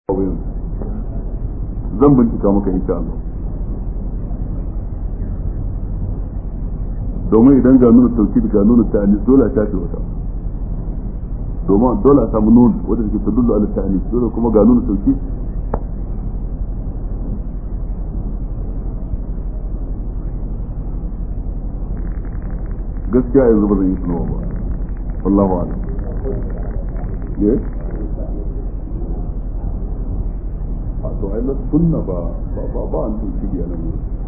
zan bincika maka insha Allah domin idan ga nuna tauki ga nuna ta'anis dole a shafe wata domin dole a samu nun wadda take tadullu ala ta'anis dole kuma ga nuna tauki gaskiya yanzu ba zan yi tunawa ba wallahu a'lam yes a to ai na sunna ba ba ba an tauki biya nan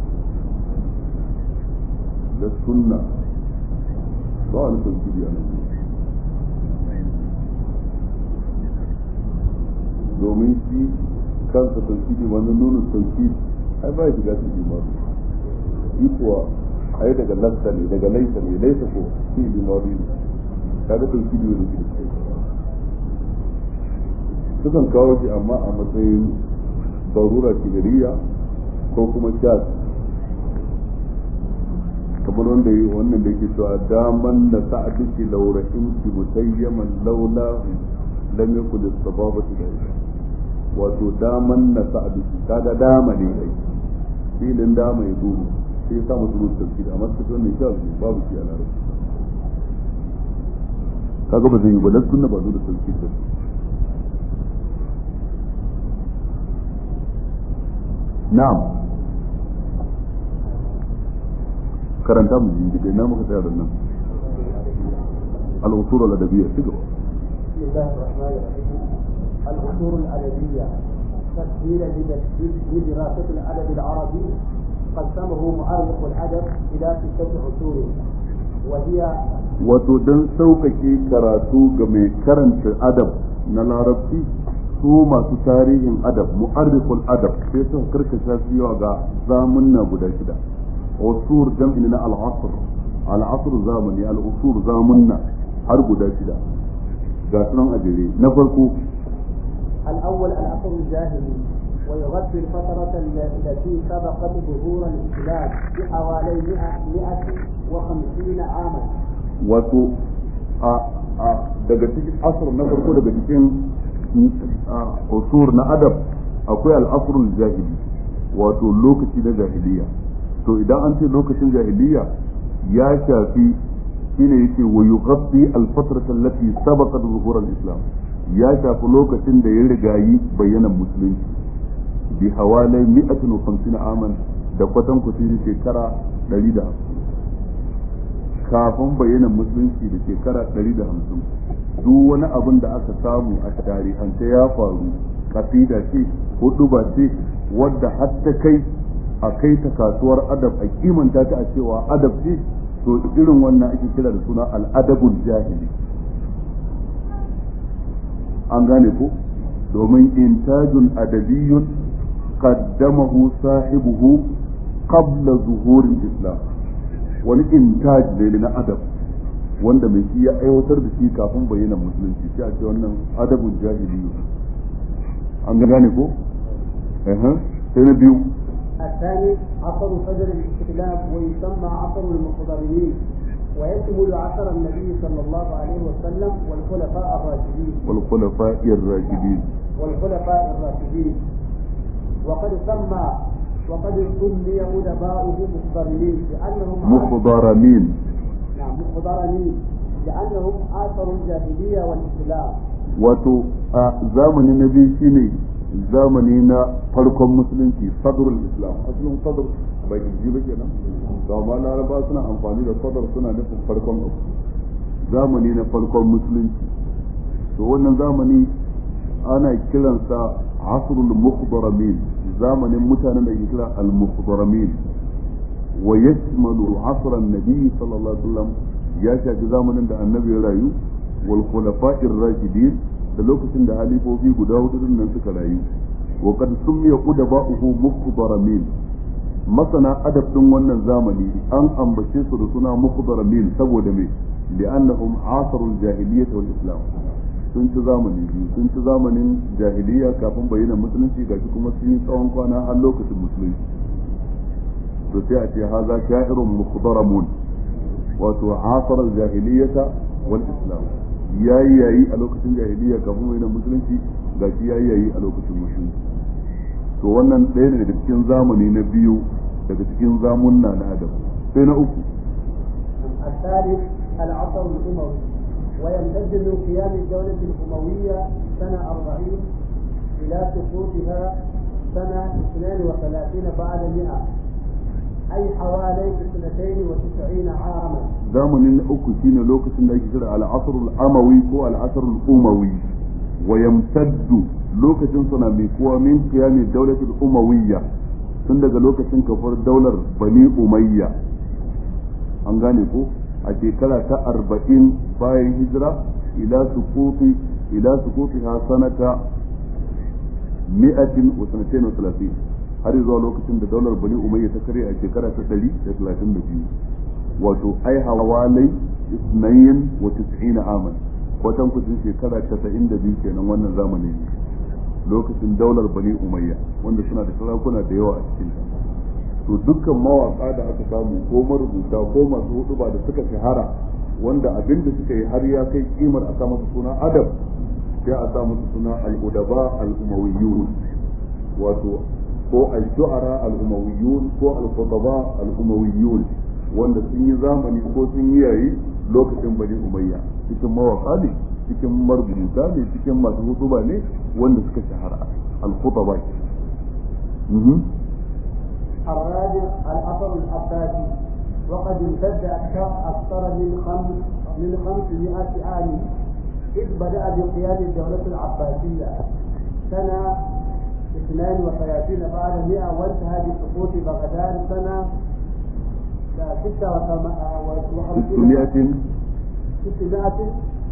da sunna ba wani tauhidi a nan domin shi kansa tauhidi wani nuna tauhidi ai ba ya shiga cikin ba shi kuwa ai daga lasta ne daga laisa ne laisa ko shi limari ne kaga tauhidi wani shi sukan kawo shi amma a matsayin barura kibiriya ko kuma shas kamar wanda yi wannan da yake cewa daman da sa'adiki laurahim ki musayyaman laula lam yakun as-sababatu da wato daman na sa'adiki kaga dama ne ai filin dama ya dubu sai sa musu rubuta tafsiri amma su wannan sha babu shi a larabci kaga ba zai yi ba dan sunna ba zo da tafsiri ba na'am karanta mu ji daga ina muka tsaya da nan al-usul al-adabiyya shiga بسم الله الرحمن الرحيم الأصول الأدبية تسهيلا لدراسة الأدب العربي قسمه مؤرخ الأدب إلى ستة أصول وهي wato don sauƙaƙe karatu ga mai karanta adab na larabci su masu tarihin adab mu'arrikul adab sai suka karkasha su yawa ga zamunna guda shida usur jam'i na al-asr al-asr zamani al-usur zamunna har guda shida ga sunan ajere na farko الأول العصر الجاهلي ويغطي الفترة التي سبقت ظهور الإسلام بحوالي 150 عاما. wato a daga cikin asr na farko daga cikin usur na adab akwai al'asrul jahili wato lokaci na jahiliya to idan an ce lokacin jahiliya ya shafi shine yake wa yughatti al-fatrata allati sabaqat zuhur al-islam ya shafi lokacin da ya rigayi bayyanan musulunci bi hawalai 150 aman da kwatan kusi shekara 150 kafin bayyanan musulunci da shekara 150 duk wani abin da aka samu a tarihance ya faru kasida ce ko duba ce wadda har ta kai a kai ta kasuwar adab a kimanta ta a cewa adab ce to irin wannan ake kira da suna al'adabul jahili an gane ko domin intajun adabiyyun qaddamahu sahibuhu qabla zuhurin islam wani intaj ne na adab wanda mai shi ya aiwatar da shi kafin bayyana musulunci sai a ce wannan adabul jahili an gane ko sai na biyu الثاني عصر فجر الاستخلاف ويسمى عصر المخضرمين ويشمل عصر النبي صلى الله عليه وسلم والخلفاء الراشدين والخلفاء الراشدين والخلفاء الراشدين وقد سمى وقد سمي أدباؤه مخضرمين لأنهم مخضرمين نعم مخضرمين لأنهم آثروا الجاهلية والإسلام wato a zamani na biyu shine zamani na farkon musulunci sadrul islam asalin sadr bai ji ba kenan ga ma laraba suna amfani da sadr suna nufin farkon abu zamani na farkon musulunci to wannan zamani ana kiransa asrul mukhdaramin zamanin mutanen da ke kira al mukhdaramin wa yashmalu asr an-nabi sallallahu alaihi wasallam ya shafi zamanin da annabi ya rayu wal khulafa'ir rashidin da lokacin da halifofi guda hudu din nan suka rayu wa qad summiya qudaba'uhu mukhdaramin masana adab din wannan zamani an ambace su da suna mukhdaramin saboda me li'annahum asarul jahiliyyah wal islam sun ci zamani biyu sun ci zamanin jahiliya kafin bayyana musulunci gashi kuma sun yi tsawon kwana har lokacin musulunci to sai a ce haza sha'irun mukhdaramun wato asar jahiliyyata wal islam yayi yayi a lokacin jahiliya kafin bayyana musulunci ga shi yayi yayi a lokacin musulunci to wannan ɗaya ne daga cikin zamani na biyu daga cikin zamunna na adam sai na uku الثالث العصر الأموي ويمتد من قيام الدولة الأموية سنة 40 إلى سقوطها سنة 32 بعد 100 أي حوالي 92 عاما zamanin na uku shine lokacin da ake kira al-asr al-amawi ko al-asr al-umawi wa yamtaddu lokacin suna mai kuwa min qiyami dawlat al-umawiyya tun daga lokacin kafar daular bani umayya an gane ko a shekara ta arba'in bayan hijira ila sukufi ila sukufi ha sanata mi'atin wa sanatain wa talatin har zuwa lokacin da daular bani umayya ta kare a shekara ta ɗari da talatin da biyu wato ai hawalai isnayin wa tis'ina aman kwatan kucin shekara casa'in da biyu kenan wannan zamani ne lokacin daular bani umayya wanda suna da sarakuna da yawa a cikin ta to dukkan mawaka da aka samu ko marubuta ko masu huduba da suka shahara wanda abin da suka yi har ya kai kimar a sa masa suna adab sai a sa masa suna al-udaba al-umawiyyun wato ko al-shu'ara al-umawiyyun ko al-khutaba al-umawiyyun wanda sun yi zamani ko sun yi yayi lokacin bani umayya cikin mawaka ne cikin marubuta ne cikin masu hutuba ne wanda suka shahara al-khutaba الرابع الأثر العباسي وقد امتد أكثر أكثر من خمس من 500 عام إذ بدأ بقيام الدولة العباسية سنة 32 بعد 100 وانتهى بسقوط بغداد سنة 600 600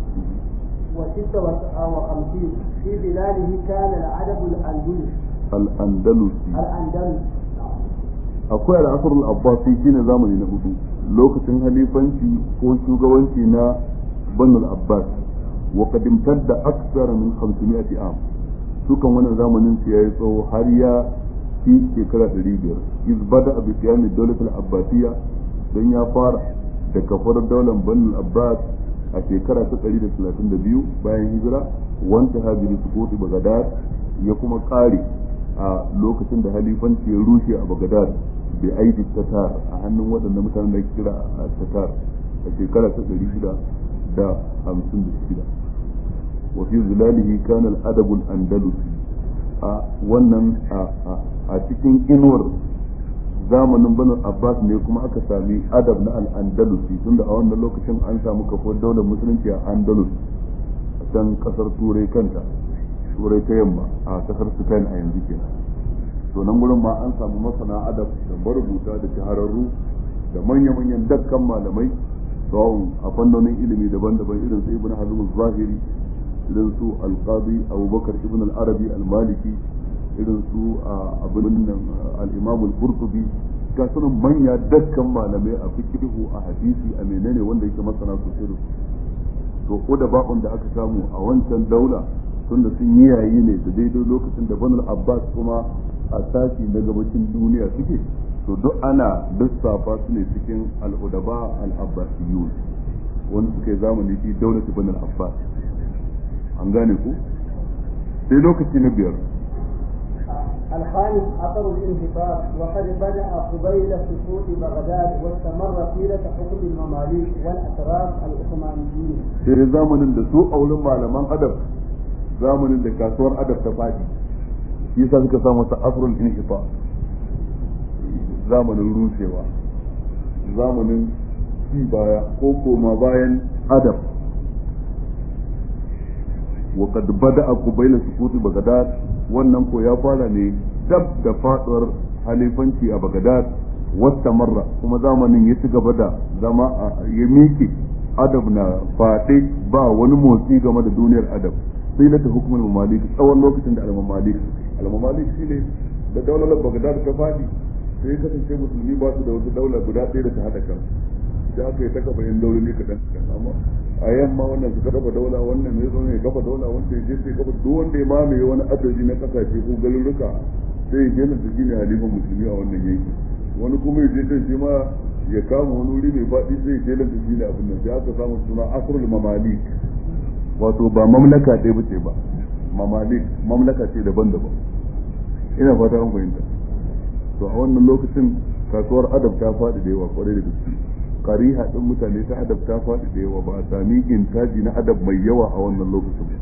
وستة وخمسين في بلاده كان العدد الأندلس الأندلسي الأندلس akwai al'asar abbasi shine zamani na hudu lokacin halifanci ko shugabanci na banu abbas wa qadimtar da aksar min 500 am sukan wannan zamanin su yayi tsawo har ya fi shekara 500 iz bada bi qiyam ad-dawlat al-abbasiyya dan ya fara da kafar daular banu abbas a shekara ta 132 bayan hijira wanta habiri sukuti bagadad ya kuma kare a lokacin da halifanci ya rushe a bagadad bai aidi tatar a hannun waɗanda mutanen da kira a tatar a shekara ta ɗari shida da hamsin da shida wa fi zilalihi kana al-adabul andalusi a wannan a cikin inuwar zamanin banu abbas ne kuma aka sami adab na al-andalusi tunda a wannan lokacin an samu kafar daular musulunci a andalus a can kasar turai kanta turai ta yamma a kasar spain a yanzu kenan to nan gurin ma an samu masana adab da marubuta da shahararru da manya-manyan dakkan malamai tsawon a fannonin ilimi daban-daban irin su ibn hazm zahiri irin su alqadi abubakar ibn al-arabi al-maliki irin su abin nan al-imam al-qurtubi ga sunan manya dakkan malamai a fiqhu a hadisi a menene wanda yake masana sosai da to ko da ba'un da aka samu a wancan daula tunda sun yi yayi ne da daidai lokacin da banul abbas kuma a sashi na gabacin duniya suke to duk ana lissafa su ne cikin al'udaba al-abbasiyun wanda suka yi zamani fi daulati banul abbas an gane ku sai lokaci na biyar الخامس أثر الانحطاط وقد بدأ قبيل سقوط بغداد واستمر طيلة حكم المماليك والأتراك العثمانيين. sai zamanin da su a wurin malaman adab zamanin da kasuwar adab ta fadi shi yasa suka sa masa asrul inhifa zamanin rushewa zamanin ci baya ko koma bayan adab wa qad bada'a qubayla sukuti bagdad wannan ko ya fara ne dab da faduwar halifanci a bagdad wata marra kuma zamanin ya ci gaba da zama ya miƙe adab na faɗe ba wani motsi game da duniyar adab sai na ta hukumar mamalik tsawon lokacin da al-mamalik al-mamalik shine da daular bagdad ta fadi sai kasance musulmi ba su da wata daula guda ɗaya da ta hada kan da aka yi ta kafa yin dauloli kaɗan amma a yamma wannan su kafa daula wannan ne zo ne kafa daula wanda ya je sai kafa duk wanda ya mamaye wani adadi na kasashe ko garuruka sai ya je nan ta shine halifan musulmi a wannan yanki wani kuma ya je can shi ma ya kama wani wuri mai faɗi sai ya je nan ta shine abin nan sai aka samu suna asrul mamalik wato ba mamlaka ɗaya bace ba mamalik mamlaka ce daban-daban ina fata an fahimta to a wannan lokacin kasuwar adab ta faɗi da yawa kwarai da gaske kariha din mutane ta adab ta faɗi da yawa ba a sami intaji na adab mai yawa a wannan lokacin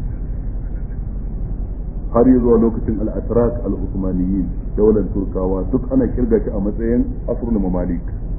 har yi zuwa lokacin al-asrak al-usmaniyin daular turkawa duk ana kirga shi a matsayin asrul mamalik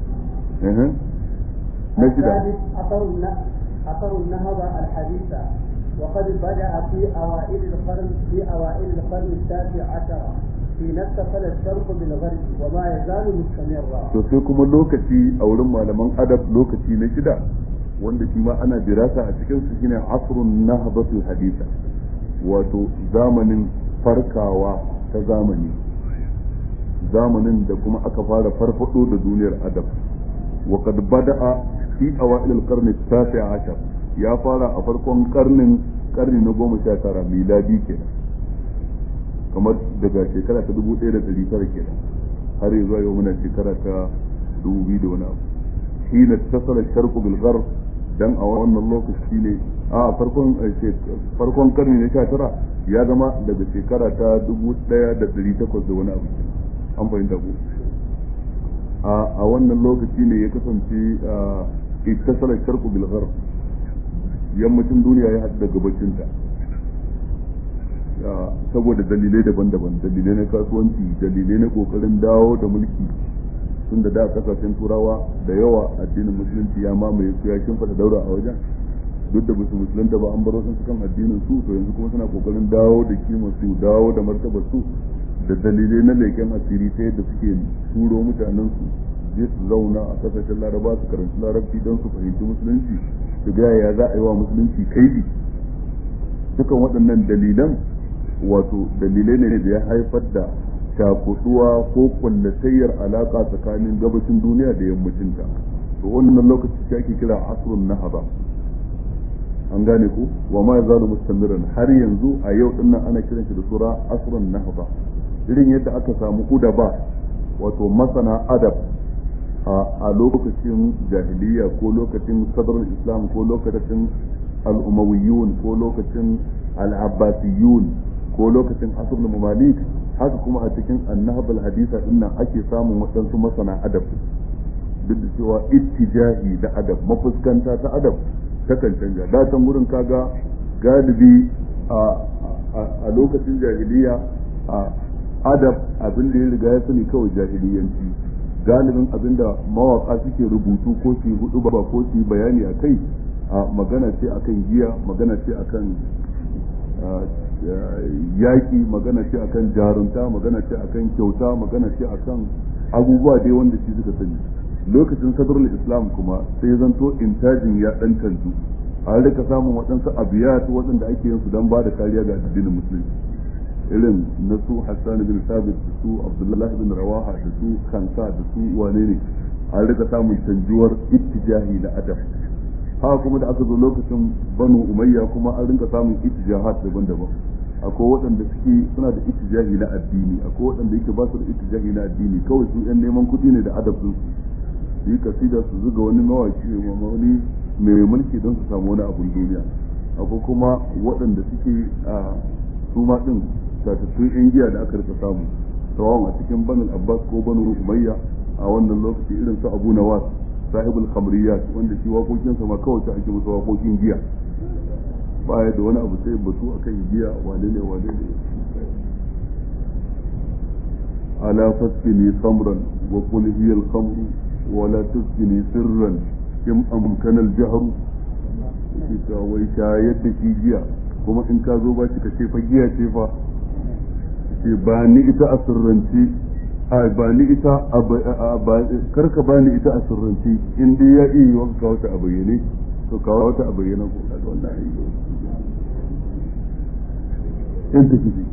na shida أثر النهضة الحديثة وقد بدأ في أوائل القرن في أوائل القرن التاسع عشر حين اتصل الشرق بالغرب وما يزال مستمرا. to sai kuma lokaci a wurin malaman adab lokaci na shida wanda shi ma ana dirasa a cikin su shine asrun nahdatul hadisa wato zamanin farkawa ta zamani zamanin da kuma aka fara farfado da duniyar adab wa qad bada'a fi awail al-qarn at-tasi' ashar ya fara a farkon karnin karni na goma sha tara miladi kenan kamar daga shekara ta dubu ɗaya da ɗari tara kenan har yanzu yau muna shekara ta dubu biyu da wani abu shi na tasala sharku bil gharb dan a wannan lokaci ne a farkon farkon karni na sha tara ya zama daga shekara ta dubu ɗaya da ɗari takwas da wani abu an fahimta ko a wannan lokaci ne ya kasance ittasala sharku bil gharb yammacin duniya ya haɗu da gabacinta saboda dalilai daban-daban dalilai na kasuwanci dalilai na kokarin dawo da mulki tun da da kasashen turawa da yawa addinin musulunci ya mamaye su ya kimfata daura a wajen duk da basu musulunta ba an bar wasu kan addinin su to yanzu kuma suna kokarin dawo da kimar su dawo da martabar su da dalilai na leken asiri ta yadda suke turo mutanen su je su zauna a kasashen laraba su karanci larabci don su fahimci musulunci su ga ya za a yi wa musulunci kaidi dukan waɗannan dalilan wato dalilai ne da ya haifar da shakuduwa ko kullatayyar alaka tsakanin gabashin duniya da yammacinta to wannan lokaci shi ake kira asrun nahaba an gane ku wa ma yazalu mustamiran har yanzu a yau dinnan ana kiran shi da sura asrun nahaba irin yadda aka samu udaba wato masana adab a lokacin jahiliya ko lokacin sadrul islam ko lokacin al-umawiyyun ko lokacin al-abbasiyun ko lokacin asrul mamalik haka kuma a cikin annahab al-hadisa din nan ake samun waɗansu masana adab duk da cewa ittijahi da adab mafuskanta ta adab takan canja da can gurin kaga galibi a lokacin jahiliya a adab abin da ya riga ya sani kawai jahiliyanci galibin abin da mawaka suke rubutu ko su hudu ba ko su bayani a kai a magana ce akan giya magana ce akan yaƙi magana ce akan jarunta magana ce akan kyauta magana ce akan abubuwa dai wanda shi suka sani lokacin sadrul islam kuma sai zanto intajin ya dan canzu an rika samun waɗansu abiyat waɗanda ake yin su don ba da kariya ga addinin musulunci irin na su hassan bin sabit da su abdullahi bin rawaha da su kansa da su wane ne an rika samun canjuwar ittijahi na adab haka kuma da aka zo lokacin banu umayya kuma an rinka samun ittijahat daban-daban akwai waɗanda suke suna da ittijahi na addini akwai waɗanda yake ba su da ittijahi na addini kawai su yan neman kuɗi ne da adab su su yi kasida su zuga wani mawaki wani mai mulki don su samu wani abun duniya akwai kuma waɗanda suke a su ma ɗin tatattun yan giya da aka rika samu sawawan a cikin banu abbas ko banu umayya a wannan lokaci irin su abu nawas sahibul khamriyat wanda shi waƙoƙinsa ma kawai ta ake masa waƙoƙin giya baya da wani abu sai batu akan giya wane ne wane ne ala fasfini khamran wa qul hiya al khamru wa la tusfini sirran kim amkana al jahru ita wai shayar da shi giya kuma in ka zo ba shi ka ce fa giya ce fa ce ba ni ita a sirrance a ba ni ita karka ba ni ita a sirrance in dai ya iya yi wanka wata a bayyane to kawo wata a bayyana ko da wannan ayi in ta kifi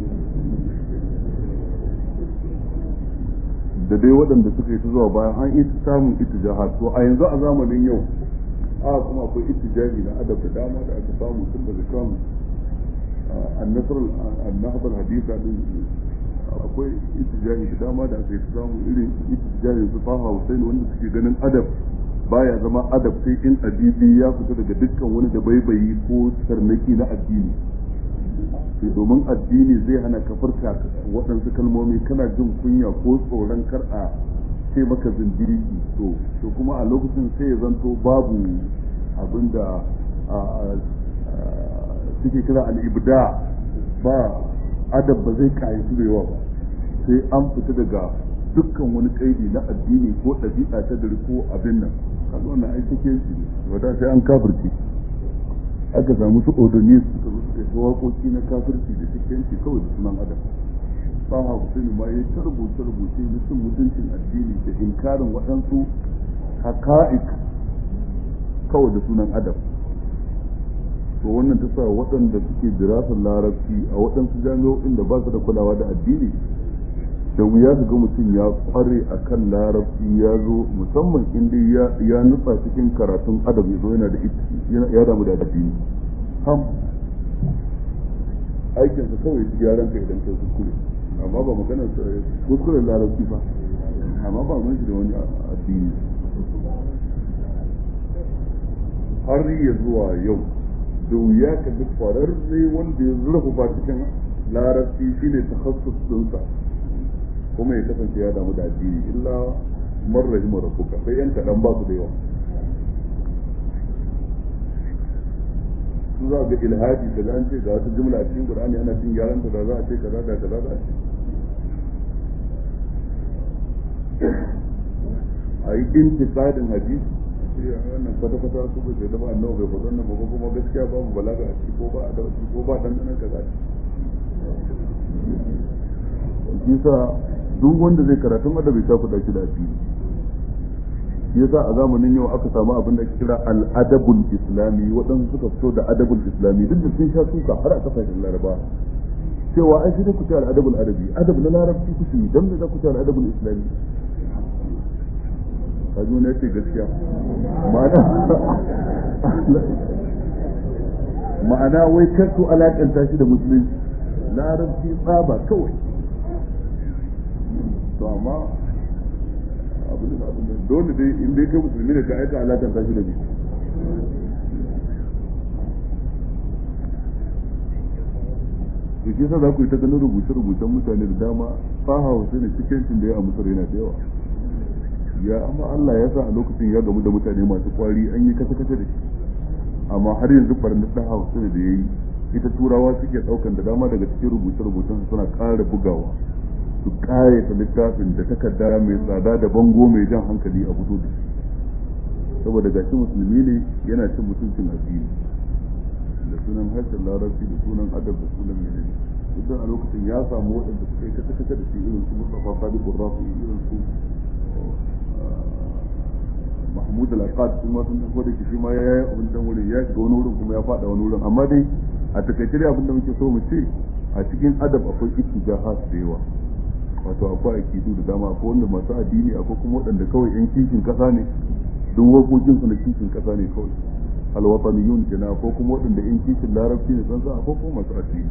da dai waɗanda suka yi ta zuwa bayan an ita samun ita to a yanzu a zamanin yau a kuma akwai itijahi na adab da dama da aka samu tun daga kan annasar annahbar hadisa din akwai itijahi da dama da aka yi samu irin itijahi su faha Hussein wanda suke ganin adab baya zama adab sai in adibi ya fita daga dukkan wani da baibayi ko tarnaki na addini domin addini zai hana ka furta waɗansu kalmomi kana jin kunya ko tsoron kar a ce maka zindiriki to to kuma a lokacin sai ya zanto babu abinda suke kira al'ibda ba adab ba zai kayyatu da yawa ba sai an fita daga dukkan wani kaidi na addini ko ɗabi'a ta dare ko abin nan kaga wannan ai take shi wata sai an kafirci aka samu su odoni suka zo suka yi waƙoƙi na kafirci da cikinci kawai da sunan adam ba ha Hussein ma ya ta rubuce rubuce na cin mutuncin addini da inkarin waɗansu haka'ik kawai da sunan adam to wannan ta sa waɗanda suke dirasar larabci a waɗansu jami'o'in da ba su da kulawa da addini da wuya su ga mutum ya kware a kan larabci ya zo musamman inda ya nutsa cikin karatun adab ya zo yana da ya damu da addini ham aikinsa kawai su gyaran ka idan kai kuskure amma ba maganar kuskuren larabci ba amma ba mun shi da wani addini har ya zuwa yau da wuya ka duk kwararre wanda ya zurfafa cikin larabci shine takhassus dinsa kuma ya kasance ya damu da addini illa man rahima rabbuka sai yan kadan ba su da yawa su za ga ilhadi da an ce ga wata jumla a cikin qur'ani ana cin gyaran ta da za a ce kaza da kaza da a yi intiqadin hadisi sai wannan kwata kwata su bai da ba annabi bai faɗa wannan ba kuma gaskiya babu balaga a ciki ko ba a da ko ba dan nan kaza yasa duk wanda zai karatun adabi ta kuɗa shi da addini yasa a zamanin yau aka samu abin da ake kira al-adabul islami waɗansu suka fito da adabul islami duk da sun sha suka har a kasashen laraba cewa ai sai ku ce al-adabul arabi adab na larabci kuke yi dan me za ku ce al-adabul islami kaji wani yace gaskiya ma'ana ma'ana wai kar su alakanta shi da musulunci larabci tsaba kawai to amma abin da abin da dole dai in dai kai musulmi ne ka aika alakan ta shi da bi to shi yasa za ku yi ta ganin rubuce-rubucen mutane da dama faha wasu ne cikin da ya amsar yana da yawa ya amma Allah ya sa a lokacin ya gamu da mutane masu kwari an yi kasa-kasa da shi amma har yanzu barnar da hausa da ya yi ita turawa suke daukan da dama daga cikin rubuce-rubucen suna ƙara bugawa su ƙayata littafin da takarda mai tsada da bango mai jan hankali a fito da shi saboda gashi musulmi ne yana cin mutuncin addini da sunan harshen larabci da sunan adab da sunan menene duk a lokacin ya samu waɗanda suka yi kasa-kasa da shi irin su Mustafa Sadiq Rafi irin su Mahmud Al-Aqad kuma sun tafi da shi ma ya yi abin can wurin ya shiga wani wurin kuma ya faɗa wani wurin amma dai a takaice dai abin da muke so mu ce a cikin adab akwai ittijahat da yawa wato akwai akidu da dama akwai wanda masu addini akwai kuma waɗanda kawai yan kishin kasa ne duk wakokin su na kishin kasa ne kawai alwataniyun kenan ko kuma waɗanda yan kishin larabci ne san sa akwai kuma masu addini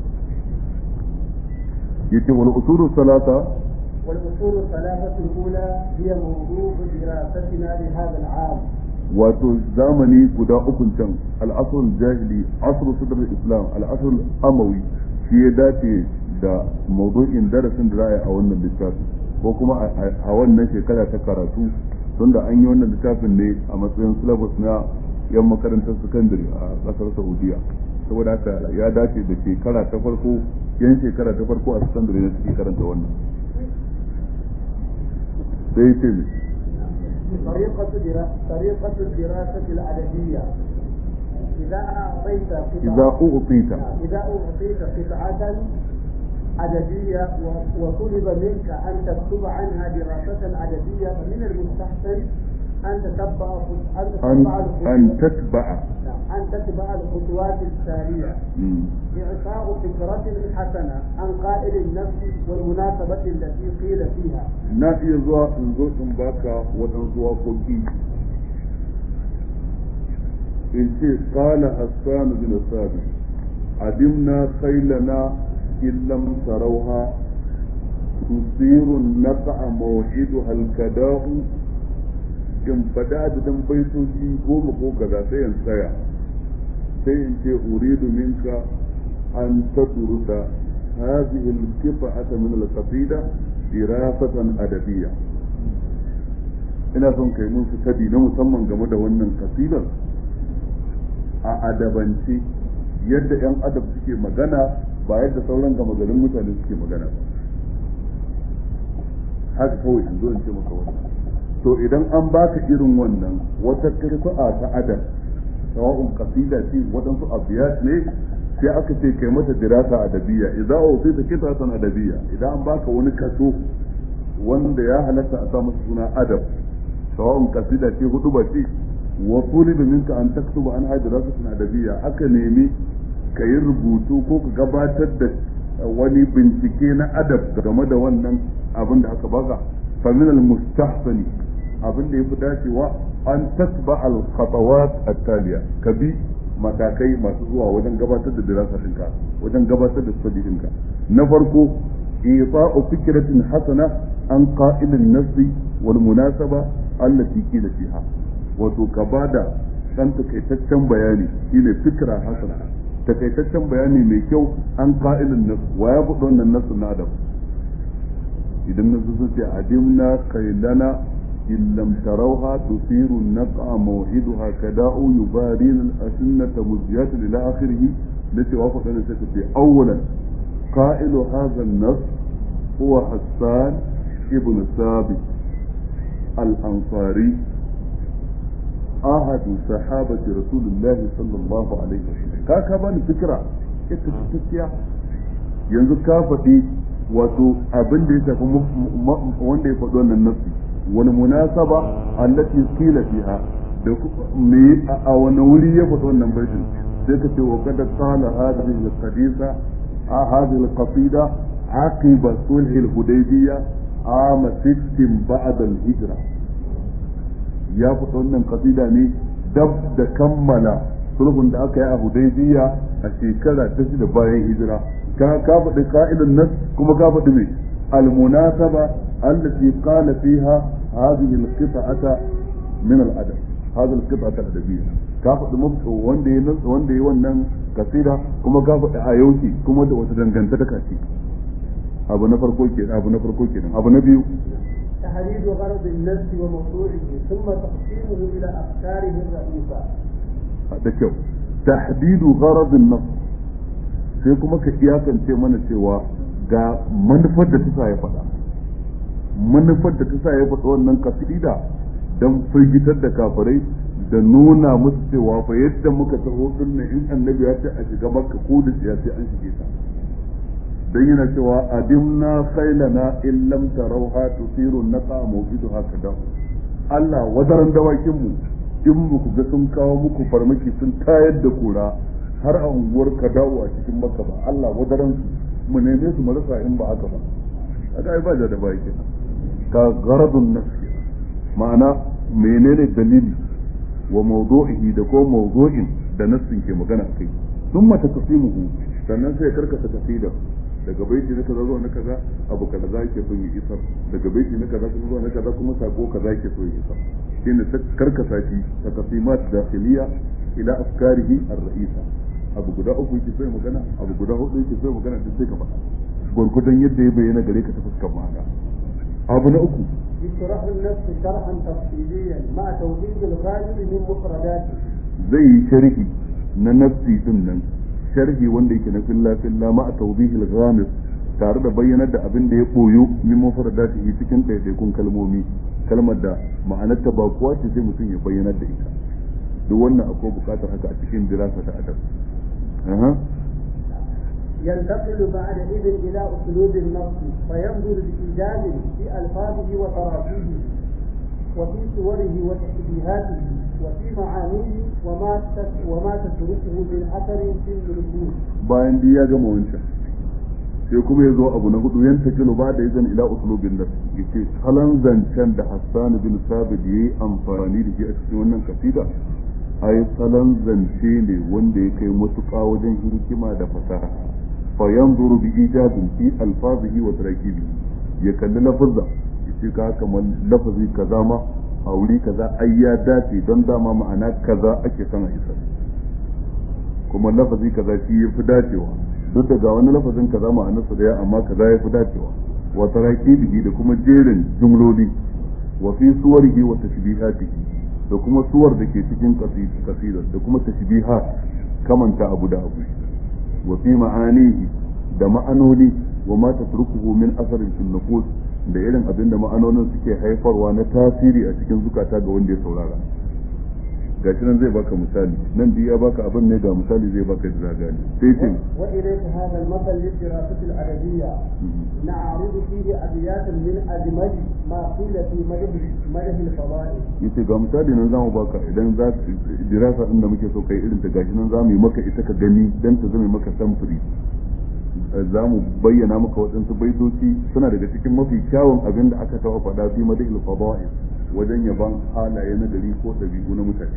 yace wal usulu salata والأصول الثلاثة الأولى هي موضوع دراستنا لهذا العام wato zamani guda ukun can al'asrul jahili asrul sadr islam al'asrul amawi shi ya dace da maudu'in darasin da za a yi a wannan littafin ko kuma a wannan shekara ta karatu tunda an yi wannan littafin ne a matsayin syllabus na yan makarantar sakandare a kasar saudiya saboda haka ya dace da shekara ta farko yan shekara ta farko a sakandare na suke karanta wannan sai ce طريقة درا- طريقة الدراسة الأدبية إذا أعطيت قطعة إذا أعطيت إذا أعطيت قطعة أدبية و- وطلب منك أن تكتب عنها دراسة أدبية فمن المستحسن أن تتبع أن أن تتبع أن الخطوات تتبع نعم، أن تتبع الخطوات التالية مم. إعطاء فكرة حسنة عن قائل النفس والمناسبة التي قيل فيها na iya zuwa in zo in baka waɗansu waƙoƙi in ce qala hassan bin sabi adimna khailana in lam tarawha tusiru naqa mawhiduha al-kada'u in fada adadin baitoci goma ko kaza sai in tsaya sai in ce uridu minka أن تدرس هذه القطعة من القصيدة دراسة أدبية ina son kai mun fitadi na musamman game da wannan kasidar a adabance yadda 'yan adab suke magana ba yadda sauran gama garin mutane suke magana ba haka kawai in zo in ce maka wannan to idan an baka irin wannan wata kirku'a ta adab sawa'un kasida ce waɗansu abiyat ne sai aka ce kai mata dirasa adabiyya idza usita kitatan adabiyya idan an baka wani kaso wanda ya halatta a sa masa suna adab sawa'un kasida ce hudu ba ce wa tuliba minka an taktuba an hada dirasatan adabiyya aka nemi ka yi rubutu ko ka gabatar da wani bincike na adab game da wannan abin da aka baka fa min al mustahsani abin da yafi dacewa an tasba al khatawat at-taliya ka bi matakai masu zuwa wajen gabatar da dirasa ɗinka wajen gabatar da study ɗinka na farko إيطاء فكرة حسنة عن قائل النص والمناسبة التي قيل فيها وتكبادا كان تكيتشن بياني إلى فكرة حسنة تكيتشن بياني ميكيو عن قائل النص ويبقى النص النادم إذا النص عدمنا قيلنا إن لم تروها تثير النقع موعدها كداء يبارين الأسنة مزيات إلى آخره التي وافق أن في أولا قائل هذا النص هو حسان ابن ثابت الأنصاري أحد صحابة رسول الله صلى الله عليه وسلم كاكا بان فكرة ita yanzu ka faɗi wato abin da ya shafi wanda ya faɗi wannan nasi wani munasaba allati qila fiha da me a wani wuri ya faɗi wannan baitin sai ka ce wa kada qala hadhihi al-hadisa هذه القصيدة عقب صلح الحديبية عام ست بعد الهجرة يا فتون قصيدة ني دب da kammala sulhun da aka yi a hudaybiya a shekara ta shida bayan hijira ka ka faɗi ka'idun nas kuma ka faɗi mai almunasaba allati qala fiha hadhihi alqita'ata min al-adab hadhihi alqita'ata al-adabiyya ka faɗi wanda ya wanda ya wannan kasida kuma ka faɗi a yauki kuma da wata dangantaka ce abu na farko ke abu na farko kenan abu na biyu تحديد غرض النفس وموضوعه ثم تقسيمه إلى أفكاره الرئيسة da kyau tahdidu gharadin nas sai kuma ka iyakance mana cewa ga manufar da ta sa ya faɗa manufar da ta sa ya faɗa wannan kasida don firgitar da kafirai da nuna musu cewa fa yadda muka taho din nan in annabi ya ce a shiga makka ko da ya sai an shige ta dan yana cewa adimna khailana in lam tarawha tusiru naqa mawqiduha kada Allah wadaran dawakin mu in muku ga sun kawo muku farmaki sun tayar da kura har a unguwar kadawo a cikin makka ba Allah wadaran mu neme su mu rasa in ba haka ba kaga ai ba da bai kenan ka garadun nafsi ma'ana menene dalili wa mawdu'ihi da ko mawdu'in da nassin ke magana akai thumma taqsimuhu sannan sai karkata tafsida daga baiti na kaza zuwa na kaza abu kaza yake son ya isar daga baiti na kaza zuwa na kaza kuma sako kaza yake so ya isar shine karkasa shi taqsimat dakhiliya ila afkarihi ar-ra'isa abu guda uku yake so ya magana abu guda hudu yake so ya magana duk sai ka faɗa gurgudan yadda ya bayyana gare ka ta fuskar ma'ana abu na uku يشرح النفس شرحا تفصيليا مع توحيد الغالب من مفرداته zai yi sharhi na nafsi din nan sharhi wanda yake na filla filla ma a tawdihil ghamis tare da bayyanar da abin da ya boyo min mufradatihi cikin ɗaiɗaikun kalmomi kalmar da ma'anarta ba kuwa ce sai mutum ya bayyanar da ita duk wannan akwai buƙatar haka a cikin dirasa ta adab ينتقل بعد إذن إلى أسلوب النص فينظر بإيجاز في ألفاظه وتراكيبه وفي صوره وتشبيهاته وفي معانيه وما وما تتركه من أثر في النصوص. bayan duk ya gama wancan sai kuma ya zo abu na hudu yan takilu ba da izin ila uslubin nas yace salon zancen da Hassan bin Sabit yayi amfani da shi a cikin wannan kasida ai salon zance ne wanda ya kai matuƙa wajen hikima da fasaha فينظر بإيجاد في ألفاظه وتركيبه يكل لفظة yace ka kamar lafazi kaza ma a wuri kaza ai ya dace don dama ma'ana kaza ake son a isar kuma lafazi kaza shi ya fi dacewa duk da ga wani lafazin kaza ma'anarsa da ya amma kaza ya fi dacewa wa tarakibihi da kuma jerin jumloli wa fi suwarihi wa tashbihatihi da kuma suwar da ke cikin kasidar da kuma tashbihat kamanta abu da abu wa fi ma'anihi da ma'anoni wa ma tatrukuhu min asarin fil nufus da irin abin da ma'anonin suke haifarwa na tasiri a cikin zukata ga wanda ya saurara gashi nan zai baka misali nan dai ya baka abin ne ga misali zai baka da zagani sai ce وإليك هذا المثل للدراسة الأدبية نعرض فيه أبياتا من أجمل ما قيل في مدح مدح الفضائل yace ga misali nan zamu baka idan za dirasa din da muke so kai irin ta gashi nan zamu yi maka ita ka gani dan ta zama maka samfuri za mu bayyana maka waɗansu baitoci suna daga cikin mafi kyawun abin da aka taɓa faɗa fi madahil fada'il wajen yaban halaye na gari ko ɗabi'u na mutane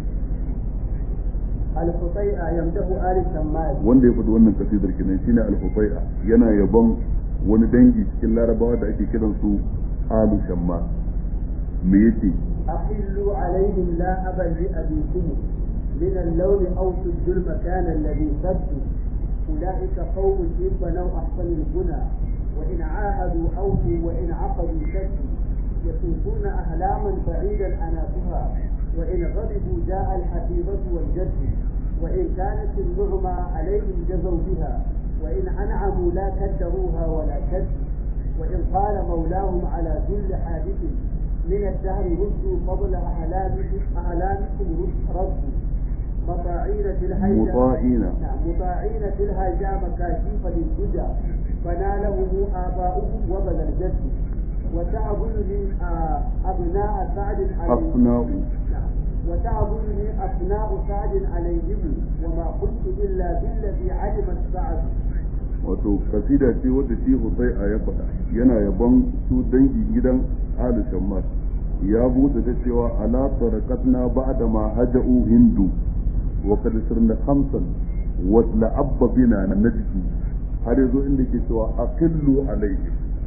الحطيئة يمدح آل الشمال wanda ya faɗi wannan kasidar kenan shine al-hufai'a yana yabon wani dangi cikin larabawa da ake kiran su alu shamma me yace أحلوا عليهم لا أبا لأبيكم من اللون أو سدوا المكان الذي سدوا أولئك قوم إن بنوا أحسن البنى وإن عاهدوا أوفوا وإن عقدوا شدوا يطوفون أهلاما بعيدا أنافها وإن غضبوا جاء الحفيظة والجد وإن كانت النعمى عليهم جزوا بها وإن أنعموا لا كدروها ولا كد وإن قال مولاهم على كل حادث من الدهر ردوا فضل أهلامكم أهلامكم ردوا مطاعين في الهيجا مطاعين. نعم مطاعين في الهيجا مكاشيف للهدى فنالهم آباؤهم وبذل الجد وتعبدني آه، أبناء سعد عليهم أفناء نعم. وتعبدني أبناء سعد عليهم وما قلت إلا بالذي علمت سعد wato kasida ce wadda shi Husai'a ya faɗa yana yabon su dangi gidan alu shammas ya buɗe ta cewa ala tarakatna ba'da ma haja'u hindu wa qad sirna khamsan wa la'abba bina najdi har yazo inda ke cewa aqillu alayhi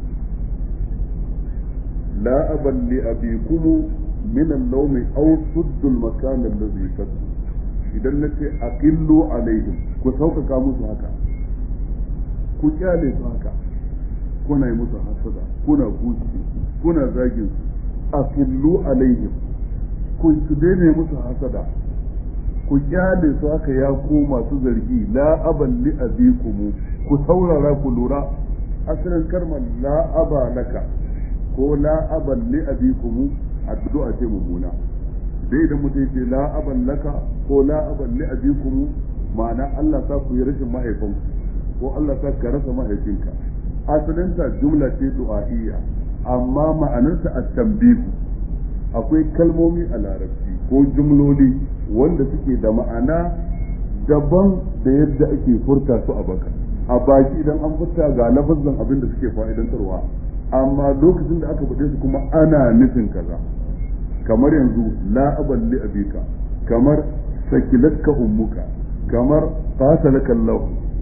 la aban li abikum min al-lawm aw suddu al-makan alladhi saddu idan nace aqillu alaihim ku sauƙaƙa musu haka ku kyale su haka kuna yi musu hasada kuna kuci kuna zagin su aqillu alaihim ku su daina musu hasada ku kyale su haka ya ku masu zargi la aban li abikum ku saurara ku lura asalin kalmar la aba laka ko la aban li abikum addu'a ce mummuna dai idan mutum ya ce la aban laka ko la aban li abikum ma'ana Allah sa ku yi rashin mahaifanku ko Allah sa ka rasa mahaifinka asalinta jumla ce du'a'iyya amma ma'anarta at-tanbihu akwai kalmomi a larabci ko jumloli wanda suke da ma'ana daban da yadda ake furta su a baka a baki idan an furta ga lafazin abin da suke fa'idantarwa amma lokacin da aka faɗe su kuma ana nufin kaza kamar yanzu la aban li abika kamar sakilatka ummuka kamar qatalaka Allah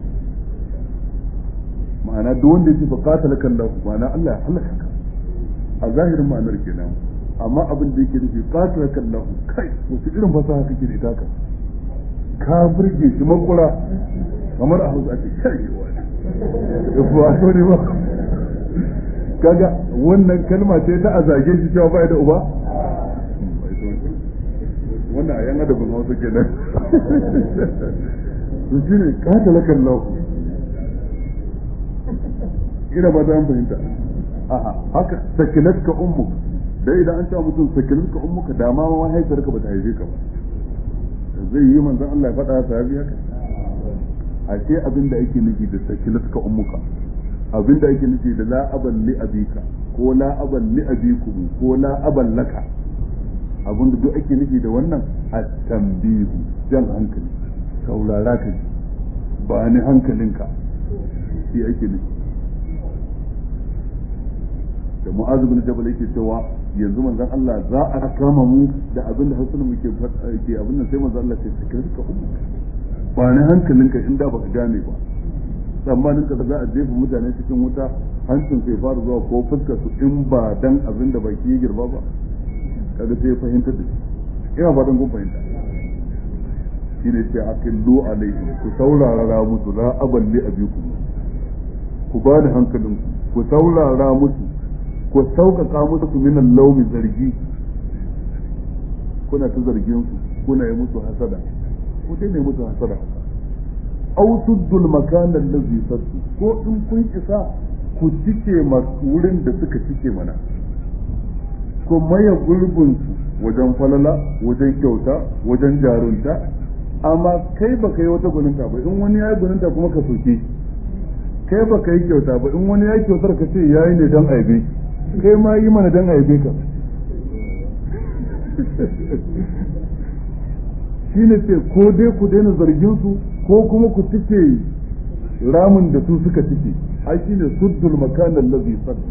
ma'ana duk wanda yake fa qatalaka Allah ma'ana Allah ya halaka ka a zahirin ma'anar kenan amma abin da yake nufi qatalaka Allah kai wace irin fasaha kake da ita ka ka burge shi makura kamar a Hausa ake kai wani ba ne ba kaga wannan kalma ce ta a zage shi cewa ba da uba wannan a yan adabin hausa kenan to shi ne katalaka Allah ina ba za fahimta aha haka sakilatka ummuk dai idan an ce mutum sakilatka ummuka da ma mahaifiyarka ba ta haife ka ba zai yi manzon Allah ya faɗa sahabi haka a ce abin da ake nufi da sakilatka ummuka abin da ake nufi da la aban li abika ko la aban li abikum ko la aban laka abin da duk ake nufi da wannan at-tanbihu jan hankali saurara ka ji ba ni hankalinka shi ake nufi da mu'azu bin jabal yake cewa yanzu manzon Allah za a kama mu da abin da hasan muke ke abin nan sai manzon Allah ce ka rika ummu ba ni hankalinka inda baka gane ba tsammanin ka za a jefa mutane cikin wuta hancin sai fara zuwa ko fuskar su in ba dan abin da baki ya girba ba kaga sai ya fahimtar da shi ina fatan kun fahimta shi ne ce aqillu alaihim ku saurara musu la aballi abikum ku ba da hankalin ku saurara musu ku sauƙaƙa musu min al-lawmi zargi kuna ta zargin su kuna yi musu hasada ku dai ne musu hasada aw suddul makana allazi saddu ko in kun isa ku cike masu wurin da suka cike mana ku maye gurbin su wajen falala wajen kyauta wajen jarunta amma kai baka yi wata gwaninta ba in wani ya yi gwaninta kuma ka soke kai baka yi kyauta ba in wani ya yi kyautar ka ce ya yi ne don aibe kai ma yi mana don aibe ka shi ne ce ko dai ku daina zargin su ko kuma ku cike ramin da su suka cike ai shi ne suddul makanan lazi saddu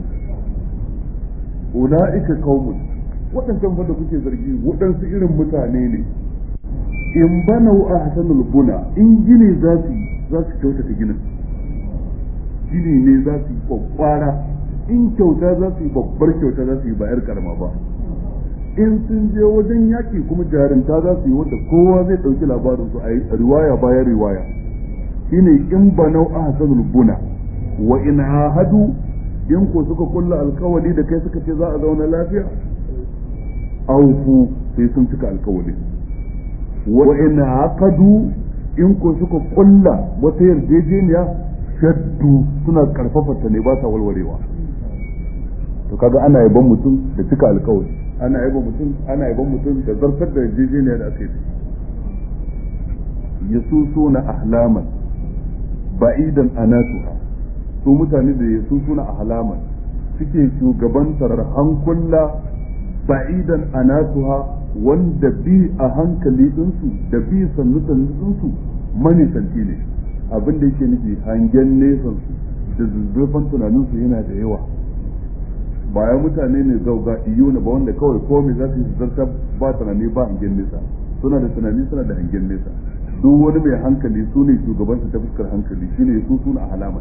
ula'ika qaumun waɗancan fa da kuke zargi waɗansu irin mutane ne in banau ahsanul buna in gini za su za su kyautata ginin gini ne za su yi kwakwara in kyauta za su yi babbar kyauta za su yi bayar karama ba in sun je wajen yaki kuma jarinta za su yi wanda kowa zai ɗauki labarin su a riwaya bayan riwaya shine in banau ahsanul buna wa in ahadu in ko suka kulla alkawali da kai suka ce za a zauna lafiya aufu sai sun cika alkawali wa in aqadu in ko suka kulla wata yarjejeniya shaddu suna karfafa ta ne ba ta walwarewa to kaga ana yaban mutum da cika alkawali ana yaban mutum ana yaban mutum da zartar da yarjejeniya da aka yi yasusuna ahlaman ba'idan anatuha su mutane da yasusuna ahlaman suke shugabantar hankula ba'idan anatuha wanda bi a hankali ɗinsu da bi sannu sannu ɗinsu manisanci ne abin da yake nufi hangen nesan su da zuzzurfan tunaninsu yana da yawa bayan mutane ne zauga iyo na ba wanda kawai komai za su yi zarta ba tunani ba hangen nesa suna da tunani suna da hangen nesa duk wani mai hankali su ne shugabansu ta fuskar hankali shine su suna alama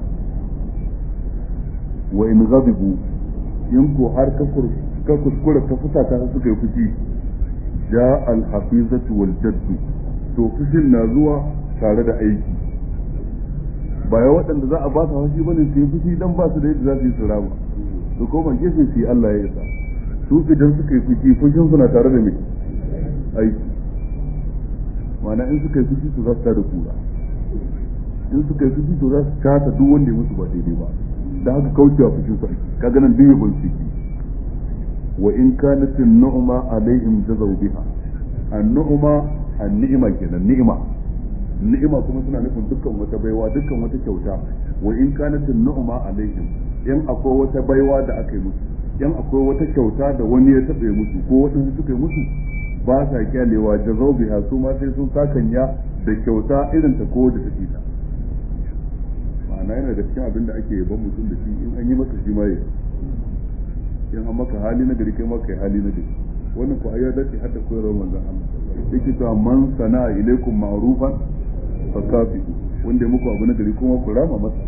wa in ghadibu in ko har ka ka kuskura ka fusata su suka yi fushi ja alhafizatu wal jaddu to fushin na zuwa tare da aiki ba ya waɗanda za a ba su haushi bane su yi fushi dan ba su da yadda za su yi su rama su koma gefe su yi Allah ya isa su idan suka yi fushi fushin suna tare da mai aiki ma'ana in suka yi fushi to za su tada kura in suka yi fushi to za su tata duk wanda ya musu ba daidai ba da haka kaucewa fushin su aiki kaga nan duk yabon su وإن كانت النعمة عليهم جزوا بها النعمة النعمة كنا النعمة النعمة كما سنة نكون دكا وتبيوا دكا وتكوتا وإن كانت النعمة عليهم in akwai wata baiwa da aka yi musu in akwai wata kyauta da wani ya taɓa musu ko waɗansu suka yi musu ba sa kyalewa da biha su ma sai sun sakanya da kyauta irin ta ko da take ta ma'ana yana da cikin abin da ake yaban mutum da shi in an yi masa shi ma in an maka hali na gari kai maka hali na gari wannan ko ayyar dace hadda koyarwar manzon Allah yake cewa man sana'a ilaikum ma'rufan fa kafihu wanda ya muku abu na gari kuma ku rama masa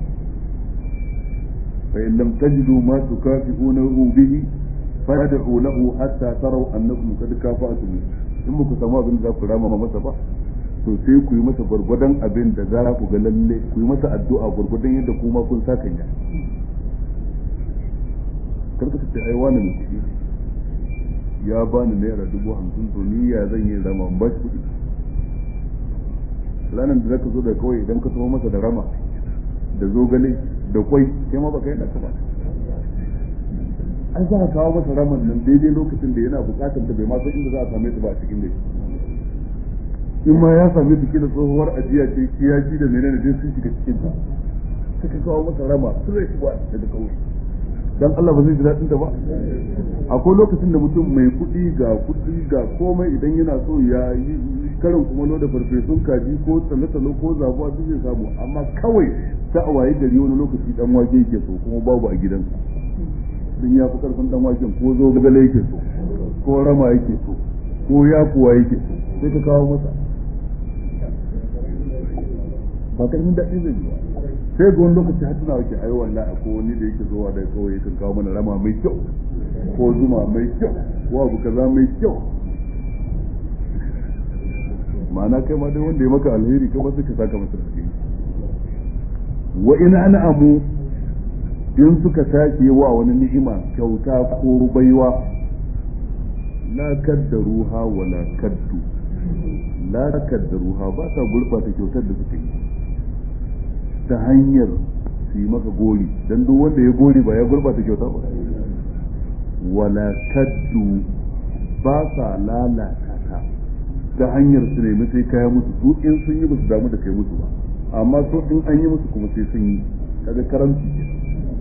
fa in lam tajidu ma tukafi'unahu bihi fad'u lahu hatta taraw annakum qad kafa'tum in muku samu abin da za ku rama masa ba to sai ku yi masa gwargwadon abin da za ku ga lalle ku yi masa addu'a gwargwadon yadda kuma kun sakanya karka ce ai wani mai kuɗi ya bani naira dubu hamsin to ni ya zan yi rama ba shi kuɗi ranar da zaka zo da kawai idan ka taho masa da rama da zogale da kwai kai ma baka yi naka ba an za ka kawo masa raman nan daidai lokacin da yana bukatar ta bai ma san inda za a same ta ba a cikin da in ma ya same ta kila tsohuwar ajiya ce kiyaji da menene dai sun shiga cikin ta suka kawo masa rama sun rai shi ba daga kawai dan Allah ba zai ji daɗin ta ba akwai lokacin da mutum mai kuɗi ga kuɗi ga komai idan yana so ya yi karin kumalo da farfesun kaji ko tsalo-tsalo ko zabuwa duk zai samu amma kawai ta a waye gari wani lokaci dan wake yake so kuma babu a gidansa din ya fi karfin dan waken ko zo gagale yake so ko rama yake so ko yakuwa yake so sai ka kawo masa ba karfin daɗi zai yi ba sai ga wani lokaci har tana wake ai wallahi ko wani da yake zuwa da kawai yakan kawo mana rama mai kyau ko zuma mai kyau ko abu kaza mai kyau ma'ana kai ma dai wanda ya maka alheri kai ma sai ka saka masa alheri wa in an'amu in suka tashi wa wani ni'ima kyauta ko baiwa la kaddaruha wa la kaddu la kaddaruha ba ta gurbata kyautar da suka yi ta hanyar su yi maka gori dan duk wanda ya gori ba ya gurbata kyauta ba wala kaddu ba sa lalata ta ta hanyar su nemi sai kaya musu su in sun yi ba su damu da kai musu ba amma su in an yi musu kuma sai sun yi kaga karamci ke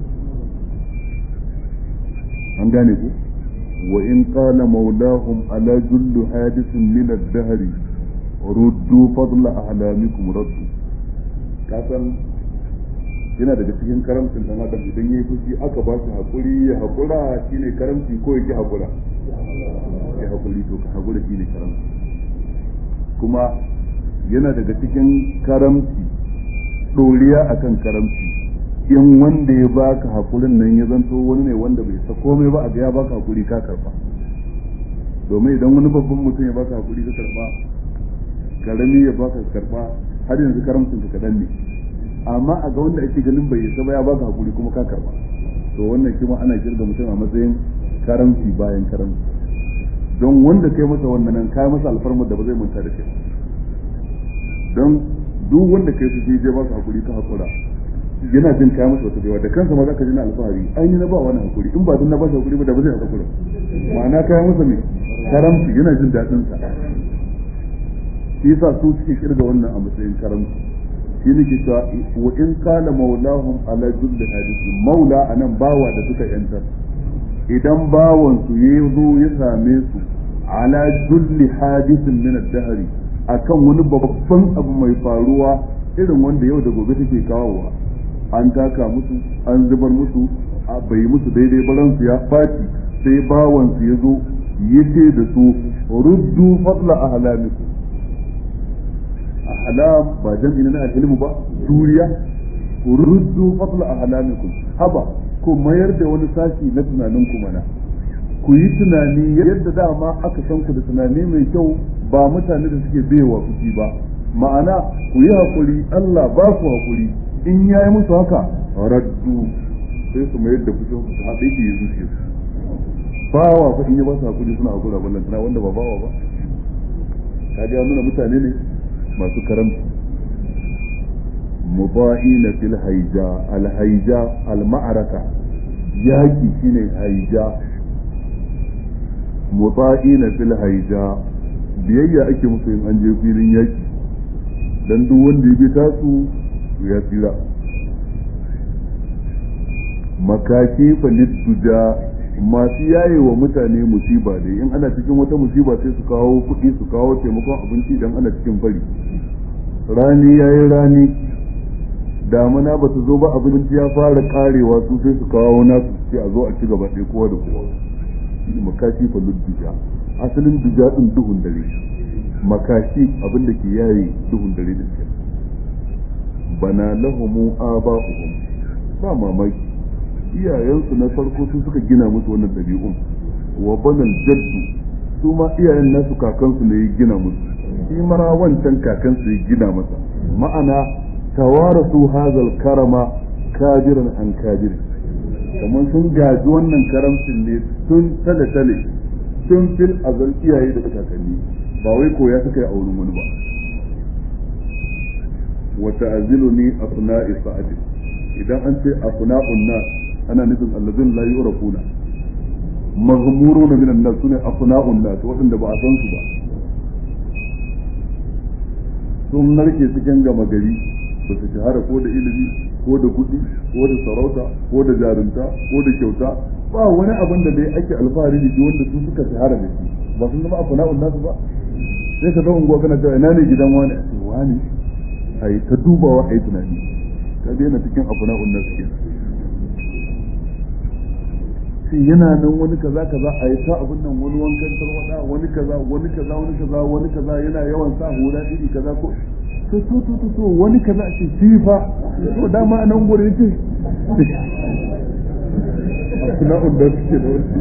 an gane ku wa in qala maulahum ala jullu hadithin min ad-dahr ruddu fadla ahlamikum raddu kasan yana daga cikin karamcin dan adam idan yayi fushi aka ba shi hakuri ya hakura shine karamci ko yake hakura ya hakuri to ka hakura shine karamci kuma yana daga cikin karamci doriya akan karamci in wanda ya baka hakurin nan ya zanto wani ne wanda bai sa komai ba a ga ya baka hakuri ka karba domin idan wani babban mutum ya baka hakuri ka karba karami ya baka karba har yanzu karamcin ka kadan ne amma a ga wanda ake ganin bai isa ba ya baka hakuri kuma ka karba to wannan kuma ana kirga mutum a matsayin karamci bayan karamci don wanda kai masa wannan nan kai masa alfarmar da ba zai manta da kai don duk wanda kai su je ba su hakuri ka hakura yana jin kai masa wata baiwa da kansa ma zaka ji na alfahari an yi na ba wani hakuri in ba dun na ba shi hakuri ba da ba zai hakura ma'ana kai masa me karamci yana jin daɗin sa shi yasa su suke kirga wannan a matsayin karamci shi ne ke cewa wa in qala maulahum ala julli hadisi maula anan bawa da suka yantar idan bawan su ya zo ya same su ala julli hadisin min ad-dahri akan wani babban abu mai faruwa irin wanda yau da gobe take kawowa an taka musu an zubar musu bai musu daidai baransu ya faci sai bawan su ya zo ya ce da su ruddu fadla ahlamikum ahlam ba jam'i na alhilmu ba juriya ruddu fadla ahlamikum haba ku mayar da wani sashi na tunanin ku mana ku yi tunani yadda dama aka san ku da tunani mai kyau ba mutane da suke baiwa fushi ba ma'ana ku yi hakuri Allah ba ku hakuri in yayi musu haka raddu sai su mayar da fushin su haɗe ki yanzu su bawa fa in ya ba su hakuri suna hakura ballan tana wanda ba bawa ba kaga nuna mutane ne masu karamci mubahina fil haija al haija al ma'araka yaki shine haija mubahina fil haija biyayya ake musu in an je filin yaki dan duk wanda ya bi tasu ya tsira makaki falidduja masu yaye wa mutane musiba ne in ana cikin wata musiba sai su kawo kuɗi su kawo taimakon abinci idan ana cikin fari rani ya yi rani damuna ba su zo ba abinci ya fara karewa su sai su kawo nasu sai a zo a ci gaba ɗaya kowa da kowa makashi fa ludduja asalin duja din duhun dare makashi abin da ke yaye duhun dare da ke bana lahumu aba'uhum ba mamaki iyayensu na farko su suka gina musu wannan ɗabi'un wa banal jaddu su ma iyayen nasu kakansu ne ya gina musu shi mara wancan kakansu ya gina masa ma'ana tawarasu hazal karama kabiran an kabirin kamar sun gaji wannan karamcin ne tun tale-tale tun fil azal iyaye da kakanni ba wai koya suka yi a wurin wani ba wata azilu ni asna'i sa'adi idan an ce asna'un nas ana nufin allazin la yu'rafuna maghmuruna min an-nas sune asna'un nas waɗanda ba a san su ba sun narke cikin gama gari ba su shahara ko da ilimi ko da kuɗi ko da sarauta ko da jarunta ko da kyauta ba wani abin da dai ake alfahari da shi wanda su suka shahara da shi ba sun zama asna'un nas ba sai ka zo unguwa kana cewa ina ne gidan wani a ce wani a yi ta dubawa a yi tunani ka daina cikin asna'un nas kenan sai yana nan wani kaza kaza a yi ta abin nan wani wankan tarwada wani kaza wani kaza wani kaza wani kaza yana yawan sa hula iri kaza ko to to to to, to wani kaza a ce sifa to dama a nan gurin ce asna'un da suke da wani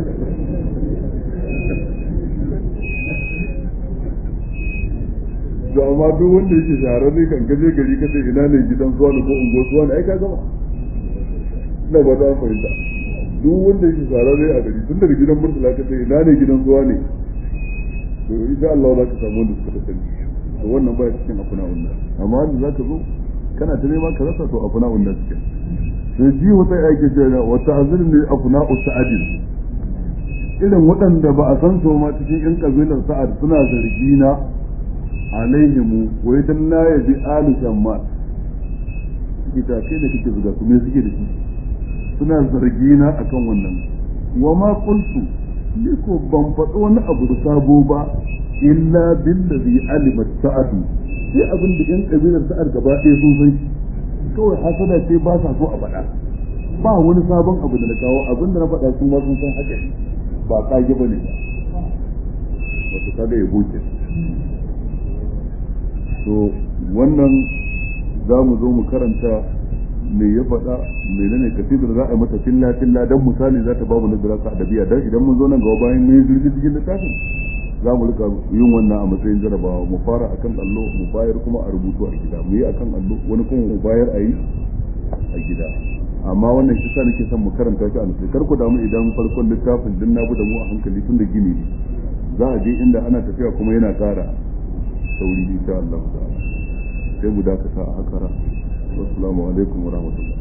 to amma duk wanda yake shahararre kan gaje gari ka ce ina ne gidan zuwa ko ungo zuwa ne ai ka gama ina ba za fahimta duk wanda yake shahararre a gari tun daga gidan murtala ka ce ina ne gidan zuwa ne to insha Allah za ka samu wanda suka sani to wannan baya cikin afuna unna amma wanda za ka zo kana ta nema ka rasa to afuna unna cikin sai ji wata yake cewa wata azir ne afuna usa'adin irin waɗanda ba a san su ma cikin yan kabilar sa'ad suna zargi na alaihimu wai dan na yabi alu shamma ita kai da kake zuga su me suke da shi suna zargi na akan wannan wa ma qultu ni ko ban faɗo wani abu da sabo ba illa billazi alimat sa'adu sai abin da yan kabilar sa'ad gaba ɗaya sun san shi kawai hasada ce ba sa so a faɗa ba wani sabon abu da na kawo abin da na faɗa sun ma sun san haka ba kage ba ne ba wato kaga ya buke to wannan za mu zo mu karanta me ya faɗa menene kasidar za a yi mata filla filla dan misali za ta ba mu nazara ka adabiya dan idan mun zo nan gaba bayan mun yi zurfi cikin littafin za mu rika yin wannan a matsayin jarabawa mu fara akan allo mu bayar kuma a rubutu a gida mu yi akan allo wani kuma mu bayar a yi a gida amma wannan shi sa nake son mu karanta shi a nutse kar ku damu idan farkon littafin din na da mu a hankali tun da gini ne za a je inda ana tafiya kuma yana ƙara sauri insha Allah ta'ala sai mu dakata a haka assalamu alaikum wa rahmatullah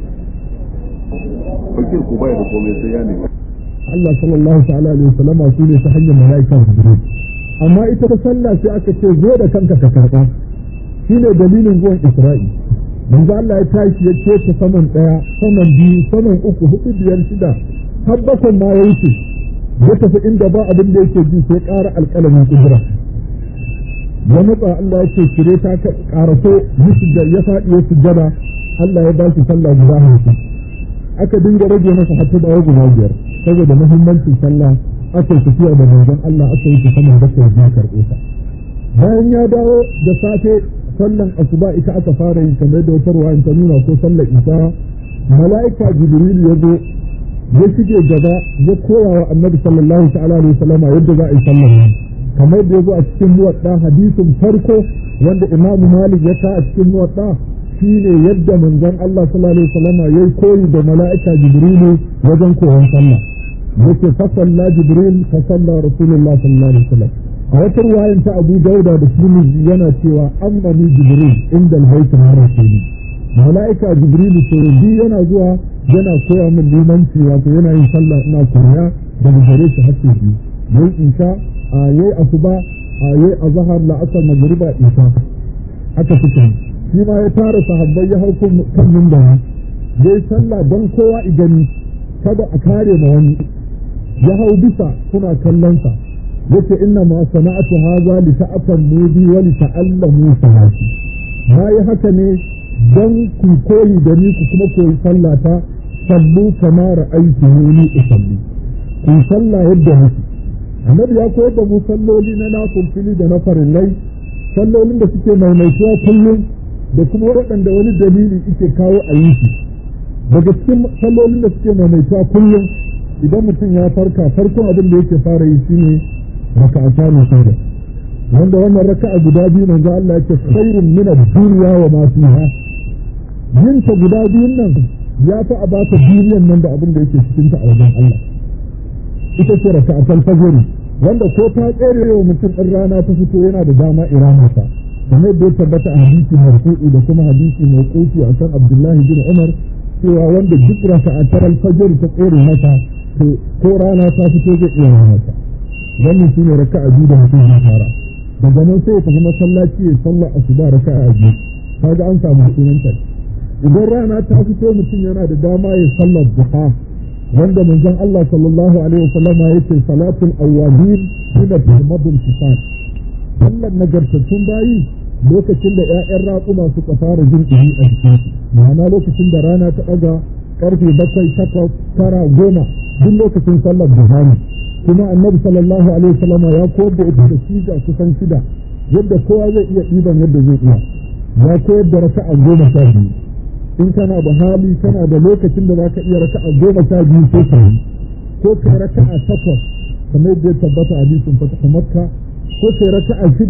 fakir ku bai da komai sai ya ne Allah sallallahu ta'ala alaihi wasallam su ne ta hanyar mala'ika Jibril amma ita ta sallah sai aka ce zo da kanka ka karba shine dalilin zuwan Isra'i manzo Allah ya tashi ya ce ta saman daya saman biyu saman uku hudu biyar shida har bakwai ma ya wuce ya tafi inda ba abin da yake ji sai ƙara alƙalamin kudura ya matsa Allah ya ce kire ta karaso musu da ya faɗi ya sujjada Allah ya ba shi sallah guda hamsin aka dinga rage masa hatta da guda biyar saboda muhimmancin sallah aka yi tafiya da manzon Allah aka yi tafiya da kai biyu karɓe ta bayan ya dawo da safe sallan asuba ita aka fara yin kamar da wata ruwa ta nuna ko sallar isa mala'ika jibril ya zo ya shige gaba ya koya wa annabi sallallahu ta'ala alaihi wasallama yadda za a yi sallar nan kamar da ya zo a cikin muwadda hadisin farko wanda imamu malik ya ta a cikin muwadda shine yadda manzon Allah sallallahu alaihi wasallama yayi koyi da mala'ika jibrilu wajen koyon sallah yake fa salla jibril fa salla rasulullah sallallahu alaihi wasallam a wata ruwayan ta abu dauda da tirmidhi yana cewa ammani jibril inda albayt na rasuli mala'ika jibril sai yana zuwa yana koya min limanci wato yana yin sallah ina koya daga gare shi har sai biyu yayi insha a yayi asuba a yayi azhar la'asar magriba isa aka fita shi ma ya tara sahabbai ya hau kan minbara yayi sallah don kowa igani kada a kare ma wani ya hau bisa kuna kallon sa yace inna ma sana'atu hadha li ta'tammu bi wa li ta'allamu salati yi haka ne dan ku koyi da ni ku kuma koyi sallata sallu kama ra'aytumuni usalli ku salla yadda muke annabi ya koyar da mu salloli na nafilfili da na farillai sallolin da suke maimaituwa kullum da kuma waɗanda wani dalili yake kawo a yi su daga cikin sallolin da suke maimaituwa kullum idan mutum ya farka farkon abin da yake fara yi shine raka'ata ne sauda wanda wannan raka'a guda biyu manzo Allah yake khairun min ad-dunya wa ma fiha yin ta guda biyun nan ya fi a bata duniyan nan da abin da yake cikin ta a wajen Allah ita ce raka'atul fajr wanda ko ta tsere wa mutum ɗin rana ta fito yana da dama irama ta kamar da ya tabbata a hadisi marfu'i da kuma hadisi mai kofi a kan Abdullahi bin Umar cewa wanda duk raka'atul fajr ta tsere mata to ko rana ta fito zai iya mata wannan shi ne raka'a biyu da mutum ya fara daga nan sai ya tafi masallaci ya sallar asuba raka'a biyu kaga an samu sunanta idan rana ta fito mutum yana da dama ya sallar duha wanda manzon Allah sallallahu alaihi wasallam ya ce salatul awwabin hina tuhmadul fisal sallar nagartattun bayi lokacin da ƴaƴan raƙuma suka fara jin ɗumi a jikin ma'ana lokacin da rana ta ɗaga ƙarfe bakwai takwas tara goma duk lokacin sallar duha ne kuma annabi sallallahu alaihi wasallam ya koyar da ita da siga kusan shida yadda kowa zai iya ɗiban yadda zai iya ya koyar da raka'a goma sha biyu in kana da hali kana da lokacin da zaka iya raka'a goma sha biyu ko ka yi ko kai raka'a takwas kamar yadda ya tabbata a hadisin fatah makka ko kai raka'a shida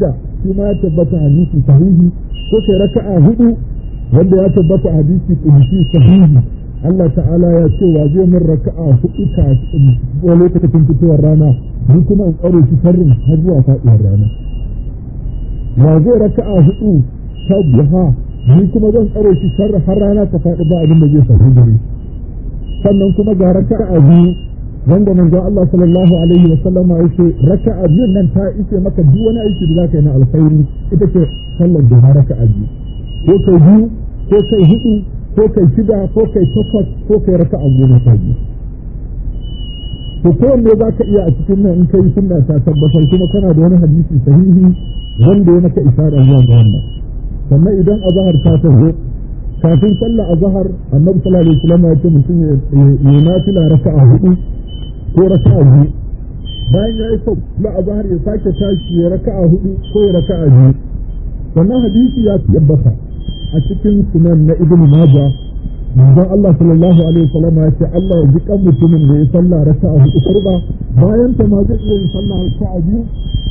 shi ma ya tabbata hadisi sahihi ko kai raka'a hudu wanda ya tabbata hadisi kudusi sahihi Allah ta'ala ya ce wa zai min raka'a hudu kafin ko lokacin fitowar rana ni kuma in tsare shi sharrin har zuwa faɗuwar rana wa zai raka'a hudu ta biha ni kuma zan tsare shi sharri har rana ta faɗi ba abin da zai faru gare sannan kuma ga raka'a biyu wanda manzo Allah sallallahu alaihi wa sallam ya ce raka'a biyun nan ta ice maka duk wani aiki da zaka yi na alkhairi ita ce sallar da raka'a biyu ko kai biyu ko kai hudu ko kai shida ko kai takwas ko kai raka'a goma ta biyu to kowanne za ka iya a cikin nan in kai sunna ta tabbatar kuma kana da wani hadisi sahihi wanda ya maka isara zuwa ga wannan sannan idan azhar ta taho kafin sallah azhar annabi sallallahu alaihi wasallam ya ce mutum ya nafila raka'a hudu ko raka'a biyu bayan ya yi sau na azhar ya sake tashi ya raka'a hudu ko ya raka'a biyu sannan hadisi ya tabbata a cikin sunan na ibnu majah manzon Allah sallallahu alaihi wasallam ya ce Allah ya ji kan mutumin da ya sallah raka'a hudu kurba bayan ta ma zai iya yin sallah raka'a biyu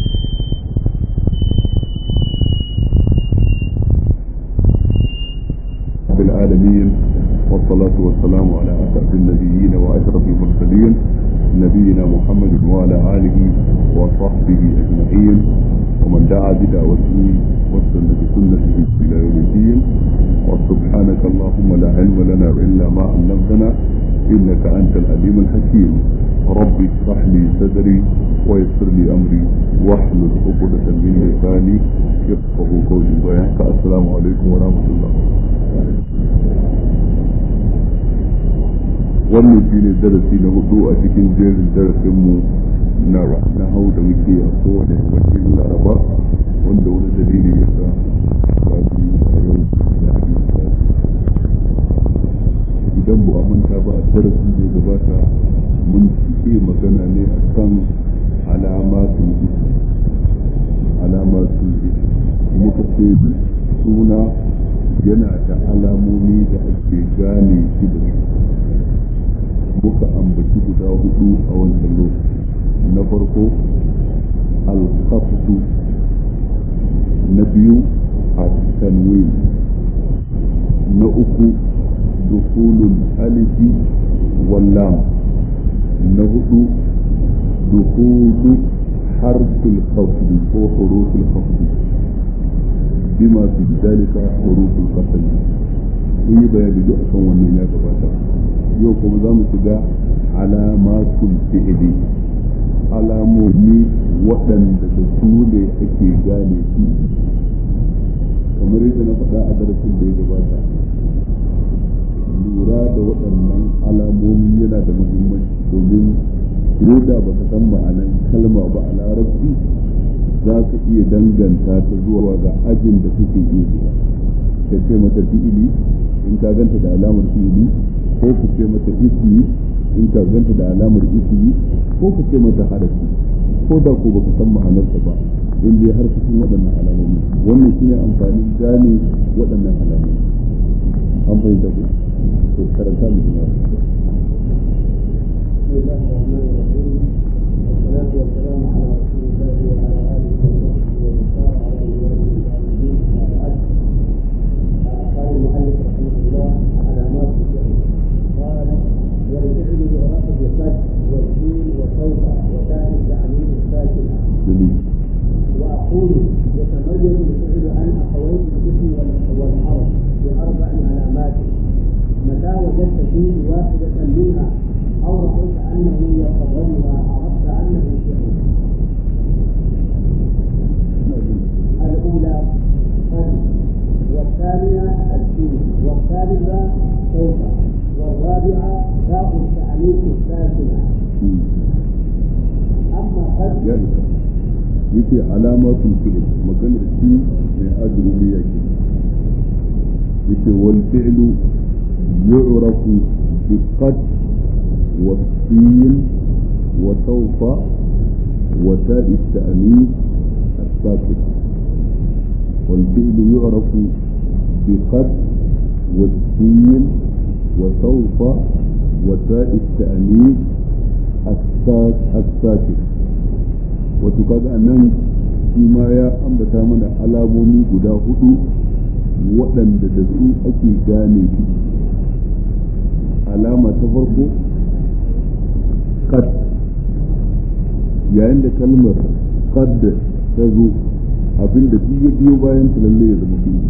العالمين والصلاة والسلام على أسعد النبيين وأشرف المرسلين نبينا محمد وعلى آله وصحبه أجمعين ومن دعا بدعوته واستنى بسنته إلى يوم الدين وسبحانك اللهم لا علم لنا إلا ما علمتنا إنك أنت العليم الحكيم رب اشرح لي صدري ويسر لي أمري واحلل عقدة من لساني يفقه قولي ويحكى السلام عليكم ورحمة الله wannan shi ne darasi na hudu a cikin jerin darasinmu na na hau da muke a kowane yammacin laraba wanda wani dalili ya sa sati a yau idan bu a manta ba a darasin da ya gabata mun cike magana ne a kan alamatun alamatun muka ce suna yana da alamomi da ake gane shi da su muka ambaci guda hudu a wancan lokaci na farko alkaftu na biyu a tanwin na uku dukulun alifi wallam na hudu dukulu harfin khafdi ko hurufin khafdi bima fi dalika hurufin khafdi sun yi bayani duk akan wannan ya gabata yau kuma za mu shiga alamatul fi'ili alamomi waɗanda da su ne ake gane su kamar yadda na faɗa a darasin da ya gabata lura da waɗannan alamomi yana da muhimmanci domin ko da ba ka san ma'anan kalma ba a larabci za ka iya danganta ta zuwa ga ajin da suke iya shiga ka ce mata fi'ili in ka ganta da alamar fi'ili ko ku ce mata ismi in ka ganta da alamar ismi ko ku ce mata harafi ko da ko baka san ma'anarsa ba in dai har cikin waɗannan alamomi wannan shine amfanin gane waɗannan alamomi an fahimta ku to karanta mu kuma بسم الله الرحمن الرحيم والصلاة والسلام على رسول الله وعلى آله وصحبه ومن سار على منواله الدين أما بعد قال المؤلف رحمه الله علامات الفعل قال والفعل يعرف بقد والدين وسوف وتاء التعميم الساكنة جميل وأقول يتميز الفعل عن أخوين الاسم والحرف بأربع علامات متى وجدت فيه واحدة منها أو رأيت أنه يتضمن عرفت أنه فعل الأولى قد والثانية الدين والثالثة سوف والرابعة باء التأنيث الساكنة أما قد ya isa yace alamatul fi'l maganar shi mai azumi yake yace wal fi'lu yu'rafu bi qad wa sin wa sawfa wa ta'i at-ta'nis as-sakit wal fi'lu yu'rafu bi qad wa sin wa sawfa wa ta'i at-ta'nis الساكت wato kaga nan shi ma ya ambata mana alamomi guda hudu waɗanda da su ake gane shi alama ta farko kad yayin da kalmar kad ta zo abinda duk ya biyo bayan ta lalle ya zama biyu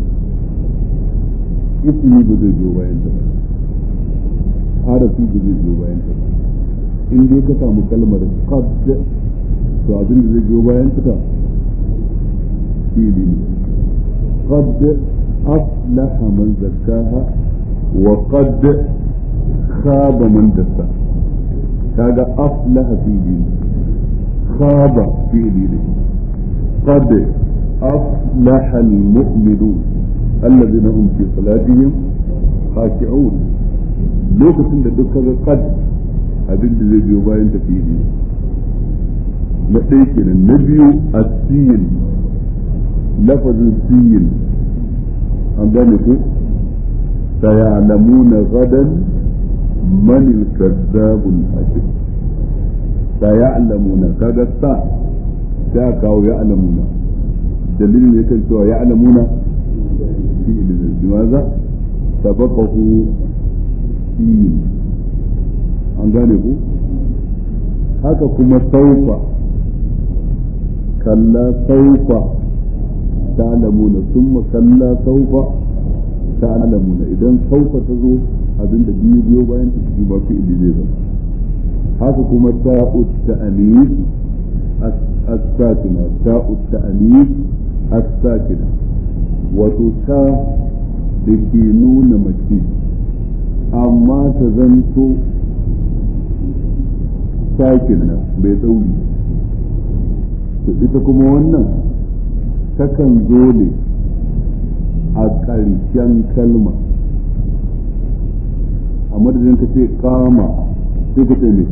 ismi ba zai biyo bayan ta ba harafi ba zai biyo bayan ta ba in dai ka samu kalmar qad to abin da zai biyo bayan ta fili ne qad aflaha man zakkaha wa qad khaba man dassa kaga aflaha fili ne khaba fili ne qad aflaha al-mu'minun الذين هم في صلاتهم خاشعون lokacin da duk kaga qad abin da zai biyo bayan tafiye na ɗaya kenan na biyu asiyin lafazin siyin an gane ko sayalamuna gadan man al-kazzabul ashir sayalamuna kaga sa ta kawo ya'lamuna dalilin ne kan cewa ya'lamuna fi ilmin limaza sabaqahu siyin an gane ku haka kuma saufa kalla saufa ta'lamuna summa kalla saufa ta'lamuna idan saufa ta zo abinda biyu biyo bayan ta shi ba fi ilmi zai zama haka kuma ta'ut ta'anis as-sakina ta'ut ta'anis as-sakina wato ta da ke nuna mace amma ta zanto sakin nan bai tsauri to ita kuma wannan takan zo ne a ƙarshen kalma a madadin ka ce kama sai ka ce ne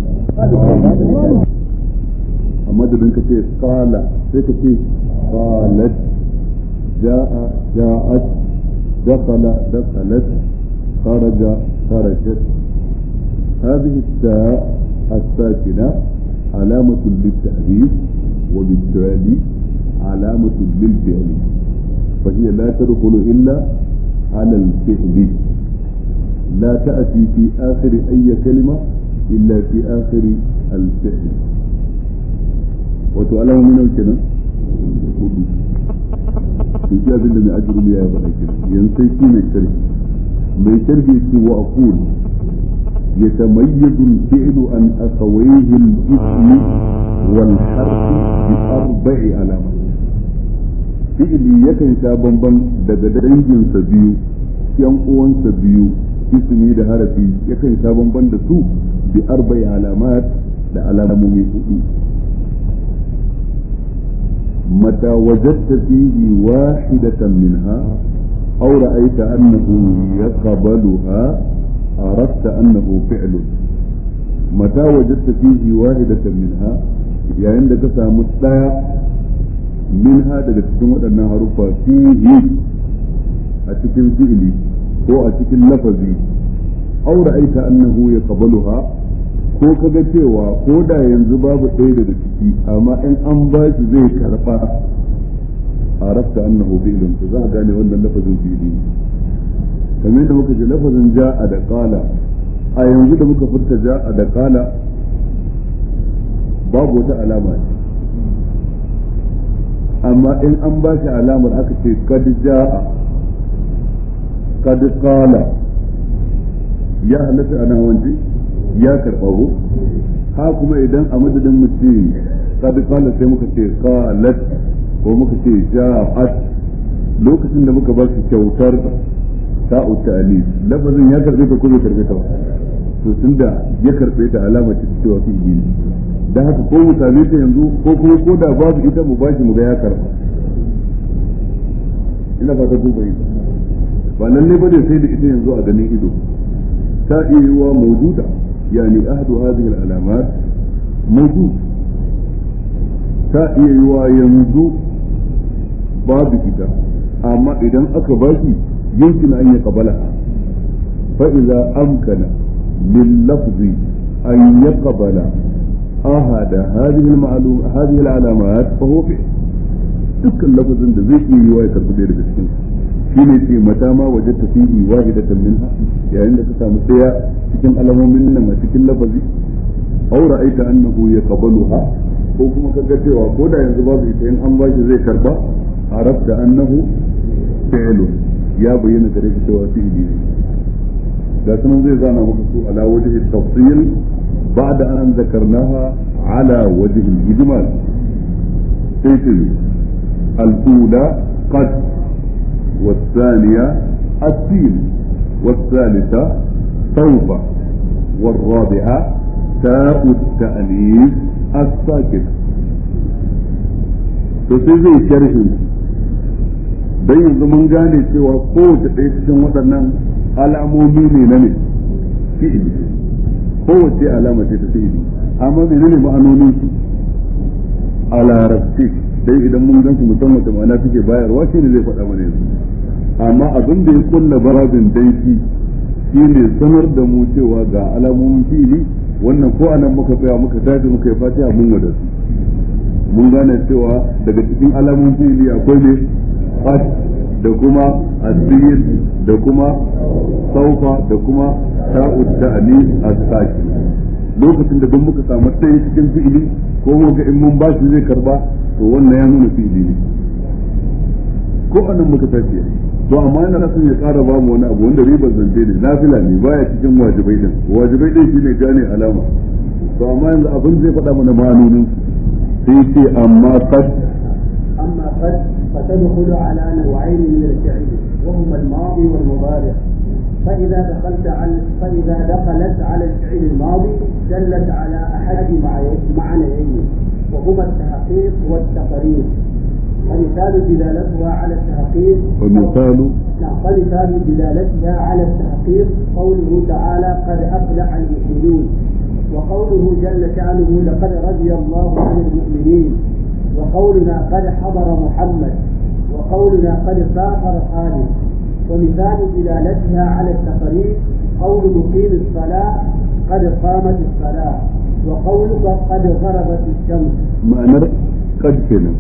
a madadin ka ce kala sai ka ce kalat ja'a ja'at dakala dakalat خرج خرجت هذه التاء الساكنة علامة للتأليف وبالتالي علامة للفعل فهي لا تدخل إلا على الفعل لا تأتي في آخر أي كلمة إلا في آخر الفعل وتعلم من الكلمة في جاب اللي أجر لي يا بني ينسي كلمة كلمة mai tarbiyyar wa aqul يتميز الفعل عن أخويه الاسم والحرف بأربع علامات fi'ili yakan sha bamban daga danginsa biyu yan uwansa biyu ismi da harafi yakan sha bamban da su bi arba'i alamat da alamomi hudu متى وجدت فيه واحدة منها أو رأيت أنه يقبلها عرفت أنه فعل متى وجدت فيه واحدة منها يعني عندك سامت منها daga cikin waɗannan harufa fihi a cikin fi'ili ko a cikin lafazi aw ra'aita annahu yaqbaluha ko kaga cewa ko da yanzu babu ɗaya daga ciki amma in an ba shi zai karɓa عرفت أنه فعل فذا قال ولا لفظ فيلي kamar da muka ji lafazin ja'a da qala a yanzu da muka furta ja'a da qala babu wata alama ce amma in an ba shi alamar aka ce kad ja'a kad qala ya halatta ana wanje ya karɓa ko ha kuma idan a madadin mu ce kad qala sai muka ce qalat ko muka ce ja'at lokacin da muka ba shi kyautar ta'u ta'anis lafazin ya karbe ta ko bai karbe ta ba to tunda ya karbe ta alama ce cewa fi ne da haka ko mu same ta yanzu ko kuma ko da babu ita mu bashi mu ga ya karba ina fata ko bai ba lalle bane sai da ita yanzu a ganin ido ta iya yiwa mawjuda yani ahadu hadhihi al-alamat mawjud ta iya yiwa yanzu babu ita amma idan aka ba shi يمكن أن يقبلها فإذا أمكن لللفظ أن يقبل أحد هذه المعلوم هذه العلامات فهو فعل dukkan lafazin da zai iya yiwa ya karbi ɗaya daga cikin shi ne ce mata ma waje tafihi wahidatan minha yayin da ka samu ɗaya cikin alamomin nan a cikin lafazi aw ra'aita annahu yaqbaluha ko kuma ka ga cewa ko da yanzu babu ita in an bashi zai karba arabta annahu fi'lun ya bayyana gare shi cewa fi'li ne ga sunan zai zana maka su ala wajhi tafsil ba'da an zakarnaha ala wajhi al-ijmal sai ce al-ula qad والثانية السين والثالثة سوف والرابعة تاء التأنيث الساكن to sai zai sharhin don yanzu mun gane cewa kowace ɗaya cikin waɗannan alamomi ne na ne fi'ili kowace alama ce ta fi'ili amma menene ma'anonin su a larabci dai idan mun gan su musamman wace ma'ana suke bayarwa shi ne zai faɗa mana yanzu amma abin da ya kulla barabin daifi shi ne sanar da mu cewa ga alamomin fi'ili wannan ko anan muka tsaya muka tashi muka yi fatiha mun wada su mun gane cewa daga cikin alamomin fi'ili akwai ne qad da kuma asir da kuma saufa da kuma ta'ud ta'ani as-sakin lokacin da duk muka samu ɗaya cikin fi'ili ko muka in mun ba shi zai karba to wannan ya nuna fi'ili ne ko anan muka tafi to amma yana son ya ƙara ba mu wani abu wanda ribar zance ne nafila ne baya cikin wajibai din wajibai din shine gane alama to amma yanzu abin zai faɗa mana ma'anonin sai ce amma qad أما قد فتدخل على نوعين من الفعل وهما الماضي والمضارع فإذا دخلت على فإذا دخلت على الفعل الماضي دلت على أحد معنيين وهما التحقيق والتقرير فمثال دلالتها على التحقيق ومثال نعم فمثال دلالتها على التحقيق قوله تعالى قد أفلح المؤمنون وقوله جل شأنه لقد رضي الله عن المؤمنين وقولنا قد حضر محمد وقولنا قد سافر خالد ومثال دلالتها على التقرير قول مقيم الصلاة قد قامت الصلاة وقولك قد غربت الشمس ma'anar qad kenan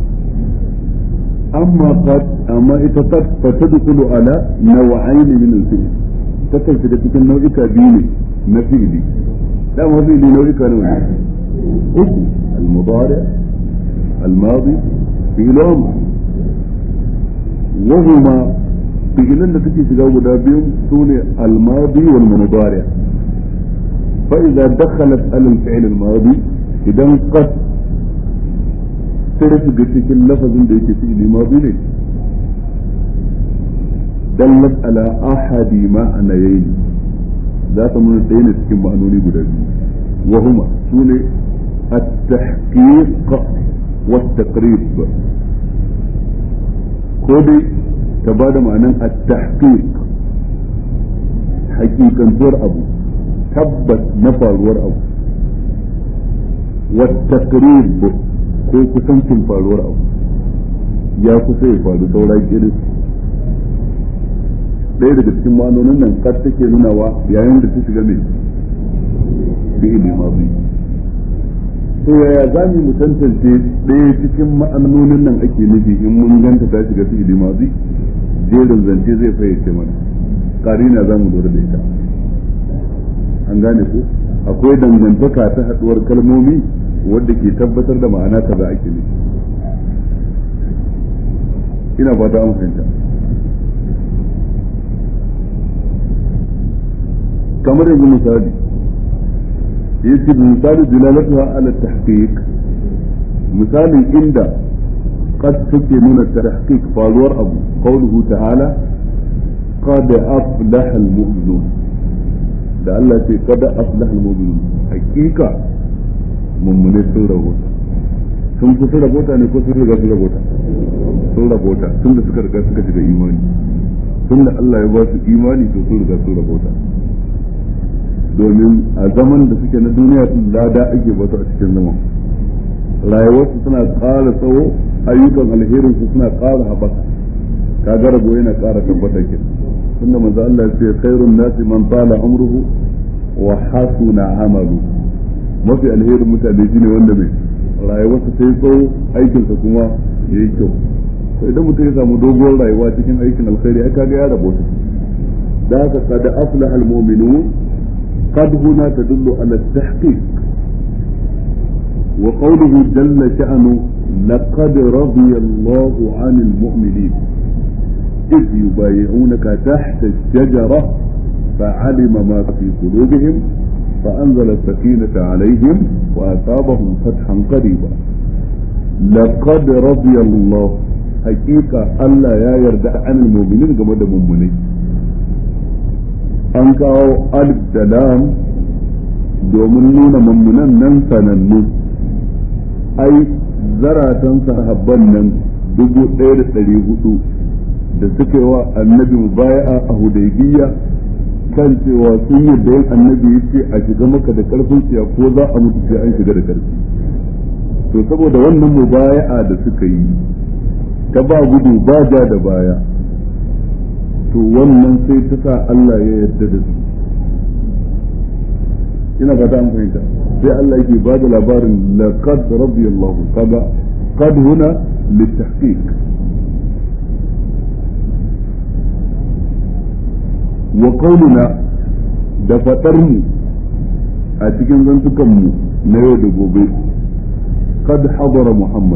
amma qad amma ita qad fatadkhulu ala naw'ain min al-fi'l takan shiga cikin nau'ika biyu ne na fi'li dama fi'li nau'ika nawa ne uku al-mudari al-madi fi'l amr wa huma fi'lan da take shiga guda biyu sune al-madi wal mudari fa idza dakhalat ala al-fi'l al-madi idan qad sai da shiga cikin lafazin da yake fi'ili madi ne dallat ala ahadi ma'anayayn za ta nuna ɗaya ne cikin ma'anoni guda biyu wa huma sune at-tahqiq wa at-taqrib ko dai ta bada ma'anan at-tahqiq hakikantuwar abu tabbas na faruwar abu wa at-taqrib ko kusancin faruwar abu ya kusa ya faru saura kiris ɗaya daga cikin ma'anonin nan kar take nunawa yayin da ta shiga mai fi'ili mazi to yaya za mu tantance ɗaya cikin ma'anonin nan ake nufi in mun ganta ta shiga fi'ili mazi jerin zance zai fayyace mana karina za mu lura da ita an gane ko akwai dangantaka ta haɗuwar kalmomi wadda ke tabbatar da ma'ana kaza ake nufi ina fata an fahimta kamar yanzu misali yace da misali dilalatuha ala tahqiq misalin inda qad take nuna tahqiq faruwar abu qawluhu ta'ala qad aflaha almu'minun da Allah ce qad aflaha almu'minun hakika mummune sun rabota sun kusa rabota ne ko sun riga sun rabota sun rabota tun da suka riga suka shiga imani tun da Allah ya ba su imani to sun riga sun rabota domin a zaman da suke na duniya sun lada ake bata a cikin zaman rayuwarsu suna ƙara tsawo ayyukan alherin su suna ƙara haɓaka kaga rabo yana ƙara tabbata ke tunda manzo Allah ya ce khairun nasi man tala umruhu wa hasuna amalu mafi alherin mutane shine wanda mai rayuwarsa ta yi tsawo aikinsa kuma ya yi kyau idan mutum ya samu doguwar rayuwa cikin aikin alkhairi ai kaga ya rabo ta da haka qad aflaha almu'minun qad huna tadullu ala at-tahqiq wa qawluhu jalla sha'nu laqad radiya Allahu 'anil mu'minin إذ يبايعونك تحت الشجرة فعلم ما في قلوبهم فأنزل السكينة عليهم وأصابهم فتحا قريبا لقد رضي الله حقيقة ألا يا يرد عن المؤمنين كما مؤمنين an kawo alif da lam domin nuna mummunan nan sanannu ai zaratan sahabban nan dubu ɗaya da ɗari hudu da suka yi wa annabi mubaya'a a hudaybiya kan cewa sun yadda yin annabi ya ce a shiga maka da karfin tsiya ko za a mutu sai an shiga da karfi to saboda wannan mubaya'a da suka yi ta ba gudu ba ja da baya to wannan sai ta sa Allah ya yarda da su ina fata an fahimta sai Allah yake ba da labarin laqad radiyallahu kaga qad huna litahqiq wa qauluna da fadar mu a cikin zantukan mu na yau da gobe qad hadara muhammad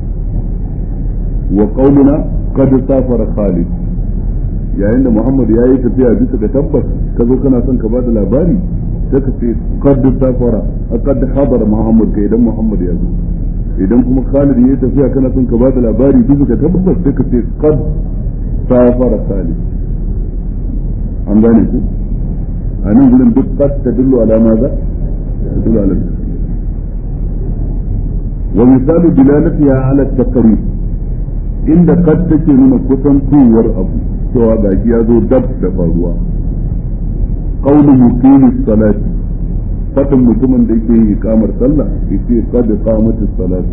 wa qauluna qad safara khalid yayin da muhammad ya yi tafiya bisa ga tabbas ka zo kana son ka ba da labari sai ka ce qad safara qad hadara muhammad kai idan muhammad ya zo idan kuma khalid ya yi tafiya kana son ka ba da labari bisa ga tabbas sai ka ce qad safara khalid an gane ku a nan gudun duk qad tadullu ala maza tadullu ala wa misalu dilalatiha ala taqrib inda qad take nuna kusantowar abu cewa gashi ya zo dab da faruwa qawlu muqimis salati fadin mutumin da yake yin ikamar sallah yace qad qamatis salati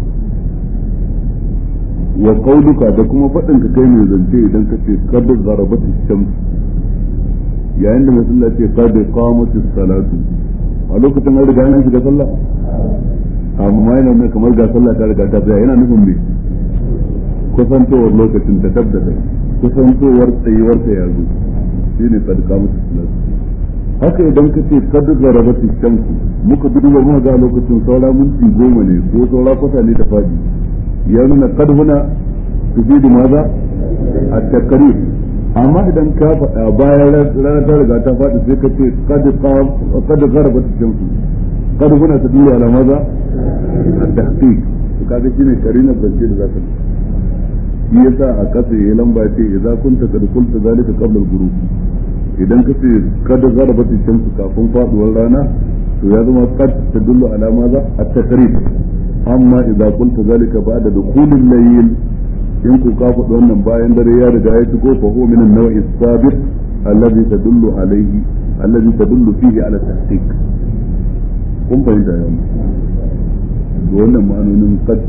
wa qawluka da kuma fadin ka kai ne zance idan ka ce qad gharabatis shams yayin da musulma ce qad qamatis salatu a lokacin an riga an shiga sallah amma yana nuna kamar ga sallah ta riga ta tsaya yana nufin me kusantowar lokacin ta tabbata kusantowar tsayuwar ta yanzu shine qad qamatis salatu haka idan ka ce kad zarabati shamsu muka duba muka ga lokacin saura minti goma ne ko saura kwata ne ta fadi ya nuna kad huna tufidu maza a takarib amma idan ka faɗa bayan rana ta riga ta faɗi sai ka ce kad zarabati shamsu kad huna ta dura ala maza a tahqiq to kaga shine karina zance da zaka shi yasa a kasa ya lamba ce idza kunta kad qulta zalika qabla al-ghurub idan ka ce kada zarabata shamsu kafin faduwar rana to ya zama kad tadullu ala maza at-takrib amma idza qulta zalika ba'da dukhulil layl in ku ka faɗi wannan bayan dare ya riga ya shigo fa huwa min an-naw'i as-sabiq alladhi tadullu alayhi alladhi tadullu fihi ala tahqiq kun fahimta yau wannan ma'anonin qad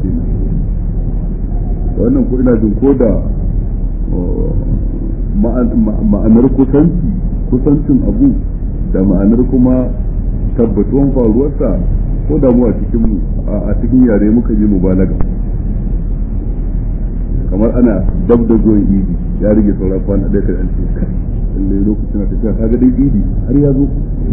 wannan ko ina jin ko da ma'anar kusanci kusancin abu da ma'anar kuma tabbatuwan faruwarsa ko da mu a cikin a cikin yare muka yi mubalaga kamar ana dab da zuwan idi ya rige saura kwana ɗaya kai an ce kai lalle lokacin da tafiya kaga dai idi har ya zo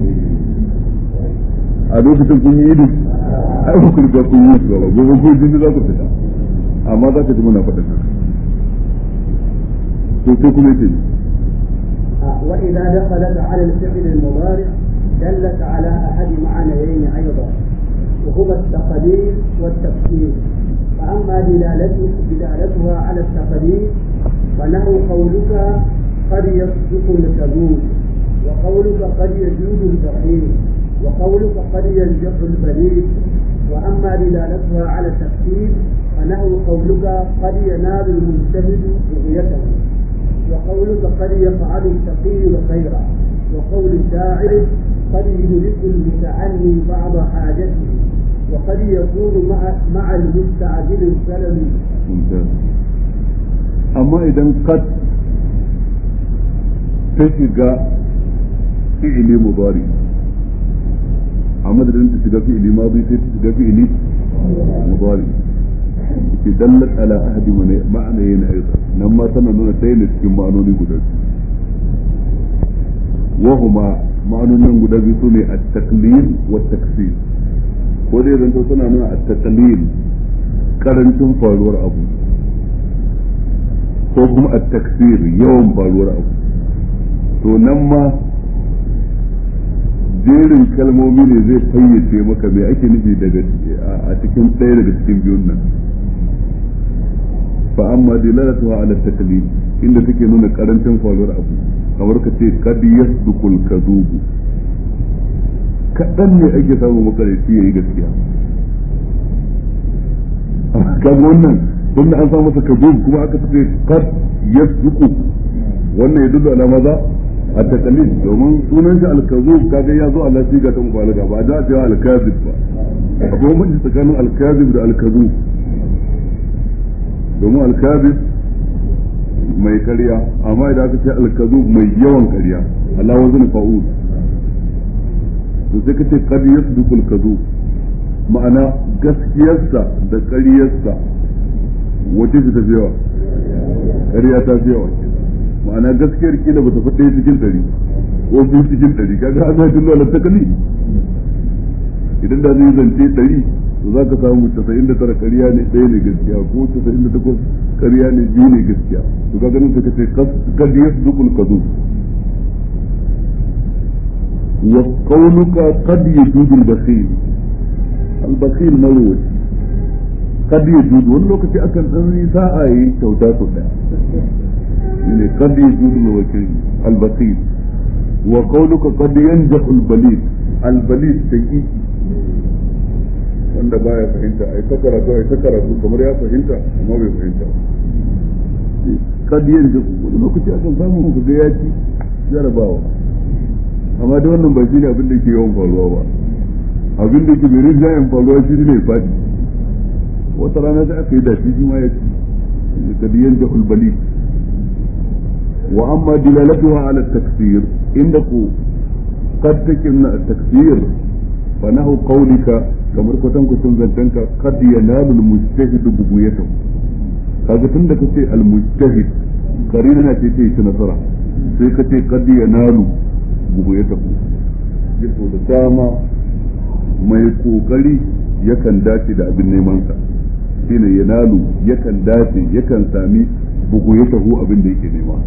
a lokacin kun yi idi ai ku riga kun yi su gaba gobe ko jini za ku fita amma za ka ji muna faɗin haka to sai kuma yace وإذا دخلت على الفعل المضارع دلت على أحد معنيين أيضا وهما التقدير والتفسير فأما دلالته دلالتها على التقدير فنحو قولك قد يصدق الكذوب وقولك قد يجود البخيل وقولك قد ينجح البليد وأما دلالتها على التفسير فنحو قولك قد ينال المجتهد رؤيته وقولك قد يفعل التقي الخير وقول الشاعر قد يدرك المتعني بعض حاجته وقد يكون مع مع المستعجل السلم amma idan kad ta shiga fi'ili mudari a madadin ta shiga fi'ili madi sai ta shiga fi'ili mudari ke dallat ala ahadi ma'ana yana ayyuka nan ma tana nuna ɗaya ne cikin ma'anoni guda biyu wahuma ma'anonin guda biyu su ne a taklil wa taksir ko dai zanto suna nuna a taklil karancin faruwar abu ko kuma a taksir yawan faruwar abu to nan ma jerin kalmomi ne zai fayyace maka me ake nufi daga a cikin ɗaya daga cikin biyun nan fa amma dilalatuha ala taklid inda take nuna karancin faruwar abu kamar ka ce kad yasdukul kazubu kaɗan ne ake samun makarici yayi gaskiya kaga wannan tunda an samu masa kazub kuma aka ce kad yasduku wannan ya dudu ala maza a takalid domin sunan shi alkazub kaga ya zo ala siga ta mubalaga ba da cewa alkazib ba akwai bambanci tsakanin alkazib da alkazub domin alkazib mai karya amma idan aka ce alkazub mai yawan karya Allah wazin fa'ul to sai kace kad yasduqul kazub ma'ana gaskiyarsa da ƙaryarsa wace ce ta fi yawa ƙarya ta fi yawa ma'ana gaskiyar kila ba ta fi ɗaya cikin ɗari ko biyu cikin ɗari kaga an zai tullo ala takali idan da zai zance ɗari to za ka samu casa'in da tara ƙarya ne ɗaya ne gaskiya ko casa'in da takwas ƙarya ne biyu ne gaskiya to kaga nan suka ce kad yasduqul kadhub wa qawluka qad yajudul bakhil al bakhil mawut kad yajudu wani lokaci akan dan yi sa'a yi kyauta sau daya ne kad yajudu al bakhil wa qawluka qad yanjahu al balid al balid daqiqi wanda baya fahimta ai ta karatu ai ta karatu kamar ya fahimta amma bai fahimta kad yanjahu wani lokaci akan samu ku ga ya ci jarabawa amma da wannan ba shi ne abin da ke yawan faruwa ba abin da ke bai jayen faruwa shi ne fadi wata rana sai aka yi da shi ma ya ci kadiyan jahul bali wa amma dilalatuha ala taksir inda ku qad takinna taksir fa nahu qawlika kamar kwatan kwatan zantanka qad yanalu al mujtahid buguyatahu kaga tunda kace al mujtahid karina na ce ce nasara sai kace qad yanalu bugu ya tafi yaso da dama mai kokari yakan dace da abin nemansa shine ya nalu yakan dace yakan sami bugu ya taho abin da yake nema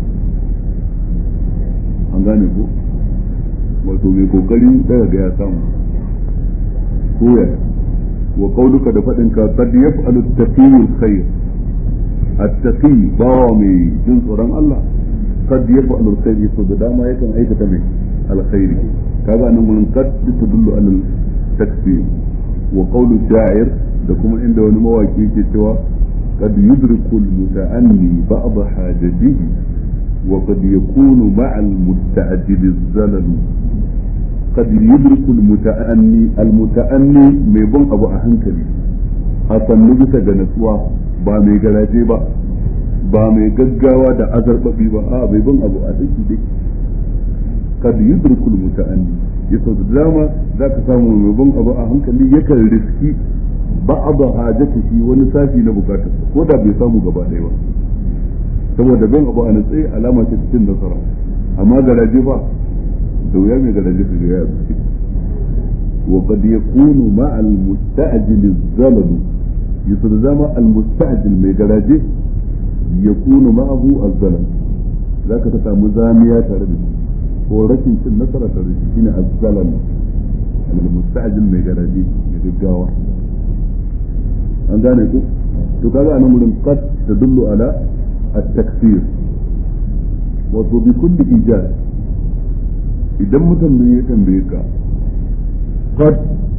an gane ko wato mai kokari daga ga ya samu koya wa qauluka da fadin ka qad yaf'alu at-taqiyyu khair at-taqi bawa mai jin tsoron Allah qad yaf'alu al-khair so da dama yakan aikata mai alkhairi kaga nan mun qad tadullu ala takfir wa qawlu sha'ir da kuma inda wani mawaki yake cewa qad yudriku al-muta'anni ba'd hajatihi wa qad yakunu ma'a al-musta'jil az-zalal qad yudriku al-muta'anni al-muta'anni mai bin abu a hankali a sannu bisa ga natsuwa ba mai garaje ba ba mai gaggawa da azarbabi ba a bai bin abu a daki daki kad yudrikul muta'anni yaso da dama zaka samu mai bin abu a hankali yakan riski ba'd hajatihi wani sashi na bukatar ko da bai samu gaba ɗaya ba saboda bin abu a natsaye alama ce cikin nasara amma garaje ba da wuya mai garaje su ga ya zuci wa qad yakunu ma'al musta'jil az-zalal yaso da dama al-musta'jil mai garaje yakunu ma'ahu az-zalal zaka ta samu zamiya tare da shi ko rashin cin nasara tare da shi shine az-zalal al-musta'jil mai garaje mai gaggawa an gane ku to kaga anan gurin qad tadullu ala at-takfir wato bi kulli ijaz idan mutum ya tambaye ka qad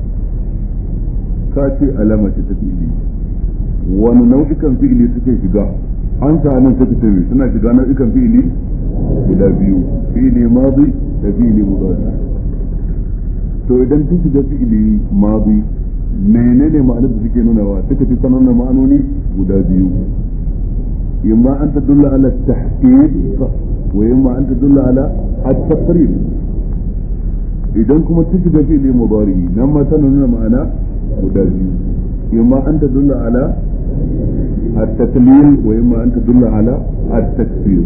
ka ce alama ce ta fi'ili wani nau'ikan fi'ili suke shiga an sa nan suka ce suna shiga nau'ikan fi'ili guda biyu fi'ili madi da fi'ili mudari to idan ta shiga fi'ili madi menene ma'anar da suke nunawa suka fi sanar da ma'anoni guda biyu imma an ta dulla ala tahqiq wa imma an ta dulla ala at-taqrib idan kuma ta shiga fi'ili mudari nan ma tana nuna ma'ana guda biyu imma an ta dulla ala التقليل وإما أن تدل على التكفير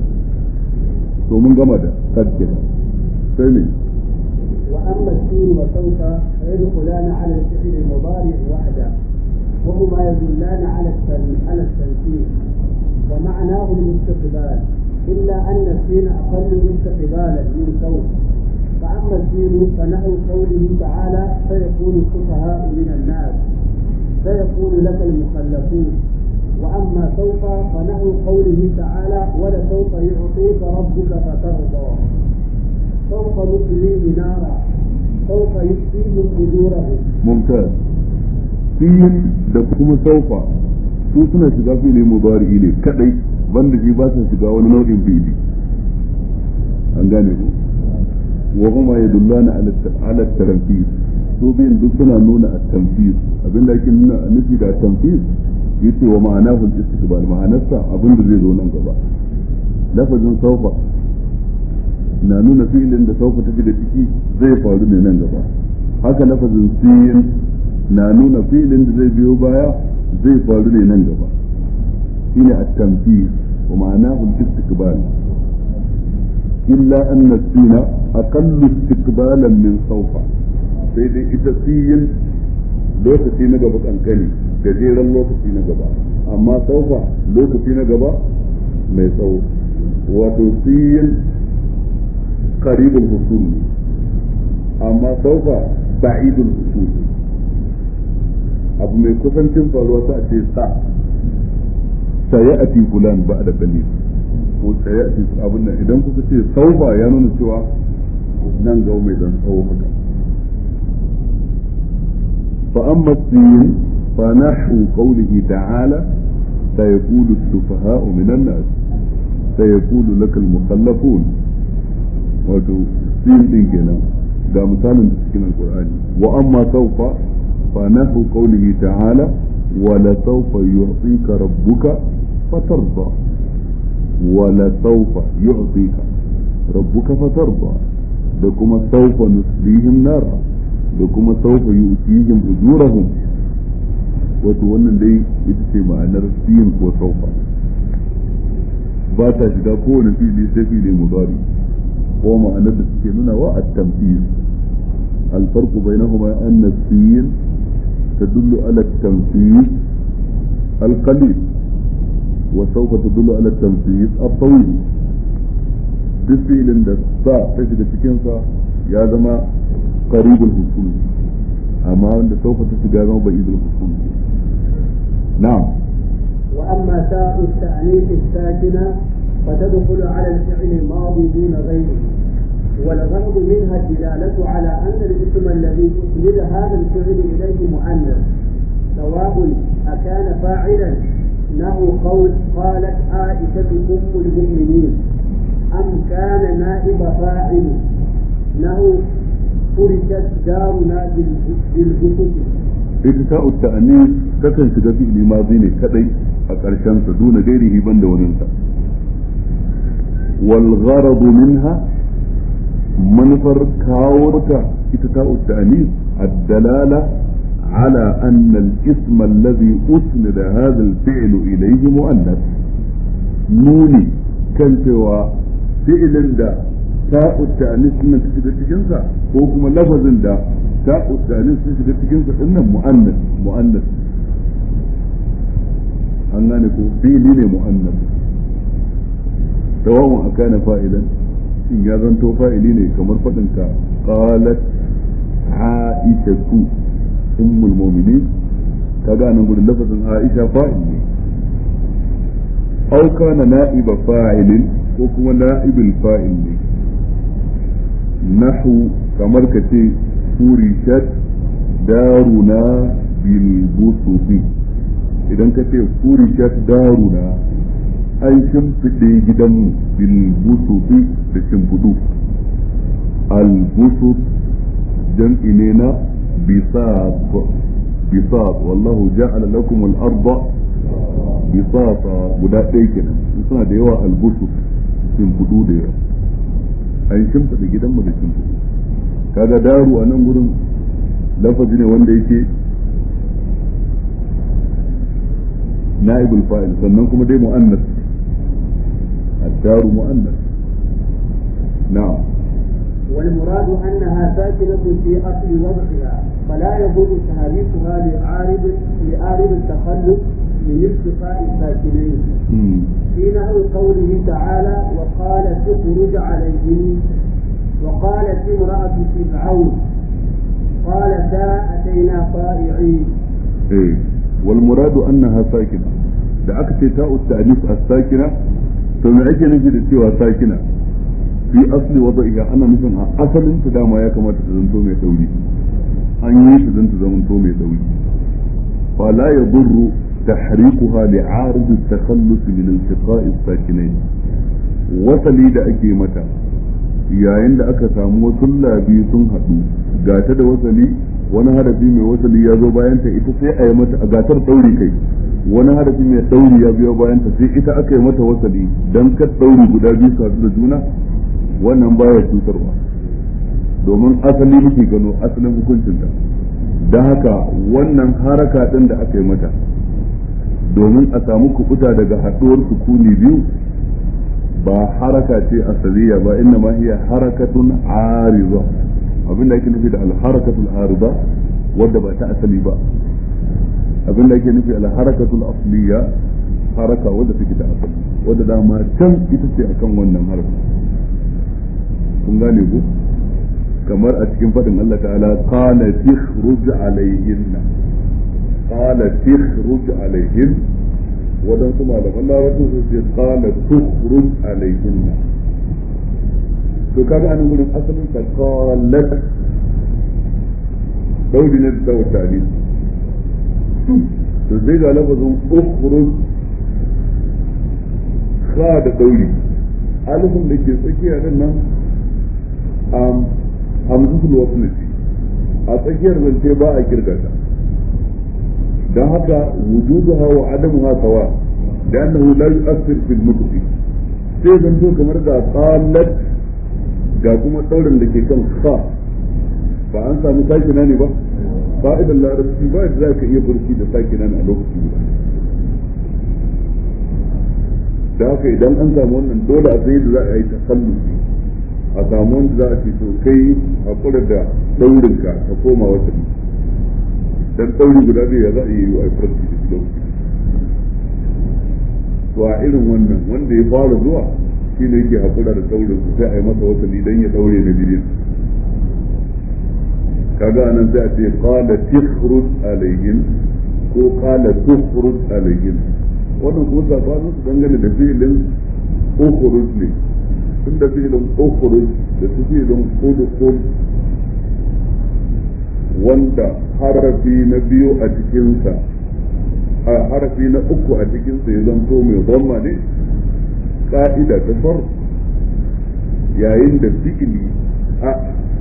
ثم جمد قد ثاني وأما السين وسوف فيدخلان على الفعل المضارع وحده وهما يدلان على على التنفيذ ومعناه الاستقبال إلا أن السين أقل استقبالا من سوف فأما الدين فنحو قوله تعالى فيكون السفهاء من الناس فيكون لك المخلفون وأما سوف فنحو قوله تعالى ولسوف يعطيك ربك فترضى سوف نصليه نارا سوف يكفيهم أجورهم ممتاز fiyin da kuma saufa su suna shiga fili mudari ne kadai banda shi ba sa shiga wani nau'in fili an gane ku wa huma yadullana ala taranfis su biyan duk suna nuna at-tanfis abinda ake nuna nufi da tanfis yace wa ma'anahu al-istiqbal ma'anarsa abin da zai zo nan gaba lafazin saufa na nuna fi'ilin da saufa tafi da ciki zai faru ne nan gaba haka lafazin siyin na nuna fi'ilin da zai biyo baya zai faru ne nan gaba shine at-tanfis wa ma'anahu al-istiqbal illa anna sina aqallu istiqbalan min sawfa sai dai ita siyin lokaci na gaba kankani gajeren lokaci na gaba amma saufa lokaci na gaba mai tsawo wato siyin qaribul husul amma saufa ba'idul husul abu mai kusancin faruwa ta ce sa sayati fulan ba da kalil ko sayati abin nan idan kuka ce saufa ya nuna cewa nan ga mai dan tsawo haka fa amma sin fa nahu qawlihi ta'ala سيقول السفهاء من الناس سيقول لك المخلفون wato sin din kenan ga misalin da cikin alkur'ani wa amma saufa fa nahu qawlihi ta'ala wa la sawfa yu'tika rabbuka fatarda wa la sawfa yu'tika rabbuka fatarda da kuma sawfa nuslihim nar da kuma sawfa yu'tihim ujurahum wato wannan dai ita ce ma'anar sin ko saufa ba ta shiga kowane fili sai fili mudari ko ma'anar da suke nuna wa at-tamthil الفرق بينهما أن السين تدل على التنفيذ القليل وسوف تدل على التنفيذ الطويل duk filin da sa ta shiga cikinsa ya zama qaribul husul amma wanda saufa ta shiga zama ba'idul husul na'am وأما تاء التأنيث الساكنة فتدخل على الفعل الماضي دون غيره والغرض منها الدلالة على أن الاسم الذي أسند هذا الفعل إليه مؤنث سواء أكان فاعلا له قول قالت عائشة أم المؤمنين أم كان نائب فاعل له فرشت دارنا بالجسد ita ta ta'anis takan shiga fi'ili mazi ne kadai a ƙarshen sa duna gairihi banda waninsa wal gharadu minha manufar kawo ta ita ta ta'anis ad-dalala على أن الاسم الذي أسند هذا الفعل إليه مؤنث نوني كان سوى فعل دا تاء التأنيث من تشجع تجنسا هو كما لفظ دا تاء التأنيث تشجع تجنسا إنه مؤنث مؤنث an gane ko fili ne mu'annas sawa'un akana fa'ilan shin ya zanto fa'ili ne kamar faɗin ka qalat aishatu ummul mu'minin kaga nan gurin lafazin aisha fa'il ne aw kana na'iba fa'ilin ko kuma na'ibul fa'il ne nahu kamar ka ce furishat daruna bil busufi idan ka ce furishat daruna an shimfiɗe gidanmu bil busufi da shimfiɗu al busuf jam'i ne na bisat bisat wallahu ja'ala lakum al arda bisata guda ɗaya kenan suna da yawa al busuf shimfiɗu da yawa an shimfiɗa gidanmu da shimfiɗu kaga daru a nan gurin lafazi ne wanda yake na'ibul fa'il sannan kuma dai mu'annas الدار مؤنث نعم والمراد أنها ساكنة في أصل وضعها فلا يضر تحريكها لعارض لعارض التخلف من التقاء الساكنين في نحو قوله تعالى وقالت اخرج عليهم وقالت امرأة فرعون قالتا أتينا طائعين إيه والمراد أنها ساكنة da aka ce ta'u ta'anis as-sakina to me ake nufi da cewa sakina fi asli wada'iha ana nufin a asalin ta dama ya kamata ta zanto mai dauri an yi ta zanta zamanto mai dauri fa la yadurru tahrikuha li'arid at-takhallus min iltiqa'i as-sakinain wasali da ake mata yayin da aka samu wasu labi sun haɗu gata da wasali wani harafi mai wasali ya zo bayan ta ita sai a yi mata a gatar ɗauri kai wani harafi mai ɗauri ya biyo bayan ta sai ita aka yi mata wasali don kar ɗauri guda biyu su haɗu da juna wannan baya cutarwa domin asali muke gano asalin hukuncinta don haka wannan haraka ɗin da aka yi mata domin a samu kubuta daga haɗuwar sukuni biyu ba haraka ce asaliya ba inna ma hiya harakatun ariza abin da ake nufi da alharakatul ariza wadda ba ta asali ba abin da ake nufi alharakatul asliya haraka wadda take ta asali wadda dama can ita ce akan wannan haraka kun gane ku kamar a cikin faɗin Allah ta'ala qala tikhruj alayhinna qala tikhruj alayhin waɗansu malaman larabci su ce qala tukhruj alayhinna to kaga anan gurin asalin ta qalat daudi ne da tawtali to sai ga lafazin ukhruj kha da dauri alifin da ke tsakiya din nan am hamzatul wasl a tsakiyar zance ba a kirgata don haka wujuduha wa adamuha sawa da annahu la yu'athir fil nutqi sai zanto kamar da qalat ga kuma daurin da ke kan kha ba an samu sakina ne ba fa'idan larabci ba da za ka iya furci da sakina a lokaci guda da haka idan an samu wannan dole a sai da za a yi tasallusi a samu wanda za a ce to kai hakura da daurinka ka koma wata dan ɗauri guda biyu ya za a yi a farki da lokaci to a irin wannan wanda ya fara zuwa shi ne yake haƙura da ɗaurin su sai a yi masa wasali dan ya ɗaure na biyu kaga anan sai a ce qala tikhrut alayhim ko qala tukhrut alayhim wannan kuma sabanin su dangane da fi'ilin ukhruj ne tun da fi'ilin ukhruj da su fi'ilin udkhul wanda harafi na biyu a cikinsa a harafi na uku a cikinsa ya zanto mai zama ne ka'ida ta far yayin da fi'ili a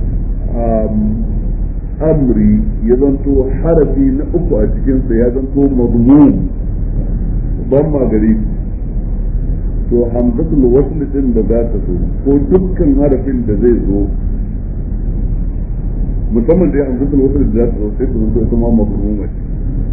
amri ya zanto harafi na uku a cikinsa ya zanto mazmum zama gare to hamzatul wasl din da za ta zo ko dukkan harafin da zai zo musamman da ya hamzatul wasl da za ta zo sai ta zanto ita ma mazmuma ce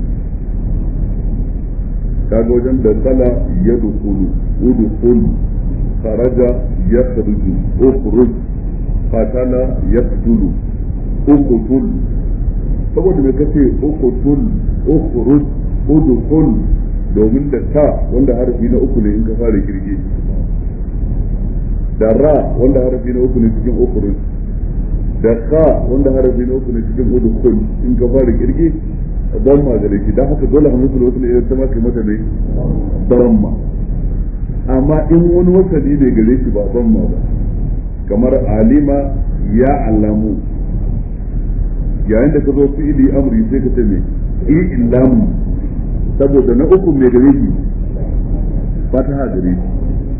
kaga wajen da kala ya dukulu udukul kharaja ya kharuju ukhruj qatala yaqtulu uqtul saboda me kace uqtul ukhruj udkhul domin da ta wanda harafi na uku ne in ka fara kirge da ra wanda harafi na uku ne cikin ukhruj da ka wanda harafi na uku ne cikin udkhul in ka fara kirge don ma gare shi dan haka dole hamzatul wasl ya ta maka mata ne damma amma in wani wasali ne gare shi ba damma ba kamar alima ya alamu yayin da ka zo fi'ili amri sai ka ce me ilam saboda na uku mai gare shi fataha gare shi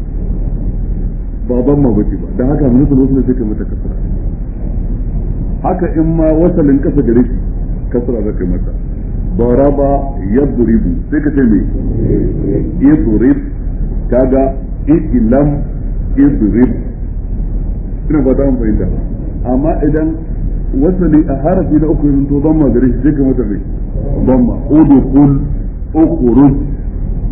ba damma bace ba dan haka hamzatul wasl sai ka mata kasra haka in ma wasalin kasa gare shi kasra zaka mata ضرب يضرب sai ka ce me idrib kaga ilam idrib ina ba ta fahimta amma idan wasali a harafi na uku yanzu to ban ma gare shi sai ka mata mai ban ma udkhul ukhruj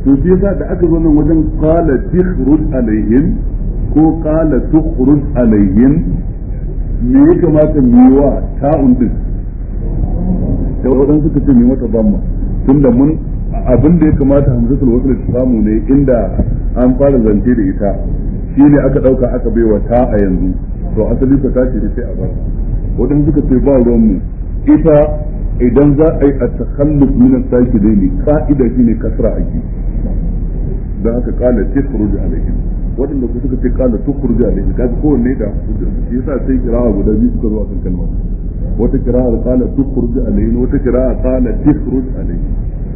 to shi yasa da aka zo nan wajen qala tukhruj alaihim ko qala tukhruj alaihim me ya kamata mu yi wa ta'un din da wadan suka ce mai mata zamma tunda mun abin da ya kamata hamzatul wasl ta samu ne inda an fara zance da ita shine aka dauka aka baiwa ta a yanzu to asali ka tashi da sai a bar wadan suka ce ba ruwan mu ita idan za a yi a takhalluf min as-sakinaini ka'ida shine kasra ake da haka kala tukhruj alaihim wadanda ku suka ce kala tukhruj alaihim kaga kowanne da shi yasa sai kira'a guda biyu suka zo akan kalmar wata kira'a kala tukhruj alaihim wata kira'a kala tukhruj alaihim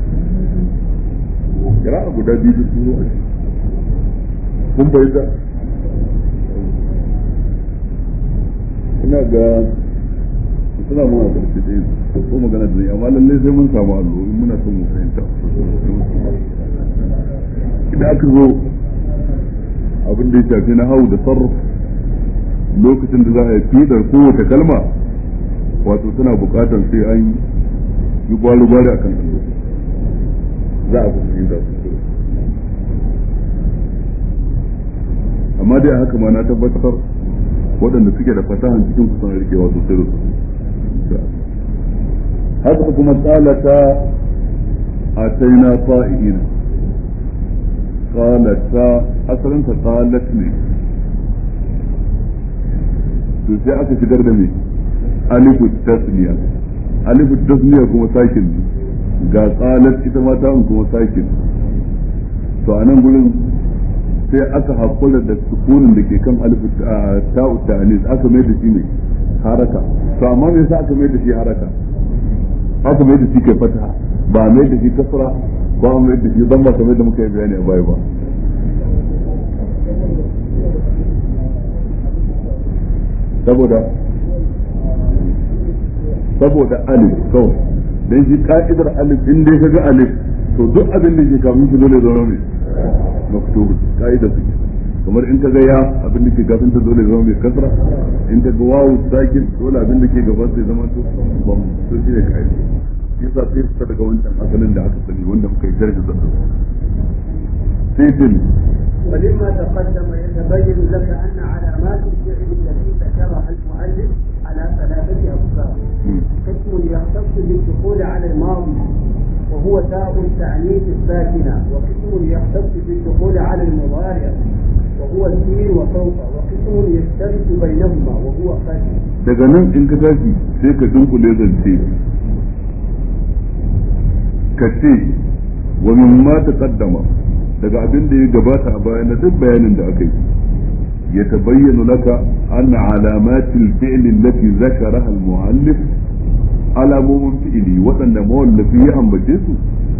kira'a guda biyu su zo a shi kun bayyana ina ga suna mun a ƙarshe ɗaya ko magana da zai amma lallai sai mun samu allo in muna son mu fahimta idan aka zo abin da ya shafi na hau da sarraf lokacin da za a yi fidar kowace kalma wato tana buƙatar sai an yi gwari-gwari a kan allo za a fahimta su amma dai a haka ma na tabbatar waɗanda suke da fasahan cikin kusan rikewa sosai da sosai haka kuma qalata ataina fa'ina qalata asalin ta qalat ne to sai aka shigar da me alifu tasniya alifu tasniya kuma sakin ga qalat ita ma ta kuma sakin to a nan gurin sai aka hakura da sukunin da ke kan alifu ta'u ta'anis aka mai da shi ne haraka to amma me yasa aka mai da shi haraka aka mai da shi kai fata ba mai da shi kasra ba mai da shi dan ba kamar da muka yi bayani a baya ba saboda saboda alif kawai dan shi ka'idar alif in dai kaga alif to duk abin da ke kafin shi dole zama mai maktub ka'idar su kamar in ka ga ya abin da ke gafin ta dole zama mai kasra in ka ga wawu sakin dole abin da ke gaban sai zama to bam to shi ne kai yasa sai fita daga wancan asalin da aka sani wanda muka yi jarhi da sai tin ولما تقدم يتبين لك أن علامات الفعل التي ذكرها المؤلف على ثلاثة أقسام قسم يختص بالدخول على الماضي وهو تاء التعنيف الساكنة وقسم يختص بالدخول على المضارع وهو السين وسوف وقسم يشترك بينهما وهو قد daga nan in ka tashi sai ka dunkule zance ka ce wa min ma taqaddama daga abin da ya gabata a baya na duk bayanin da aka yi ya tabayyana laka anna alamatil fi'l allati zakaraha al-mu'allif alamomin fi'ili waɗanda mawallafi ya ambace su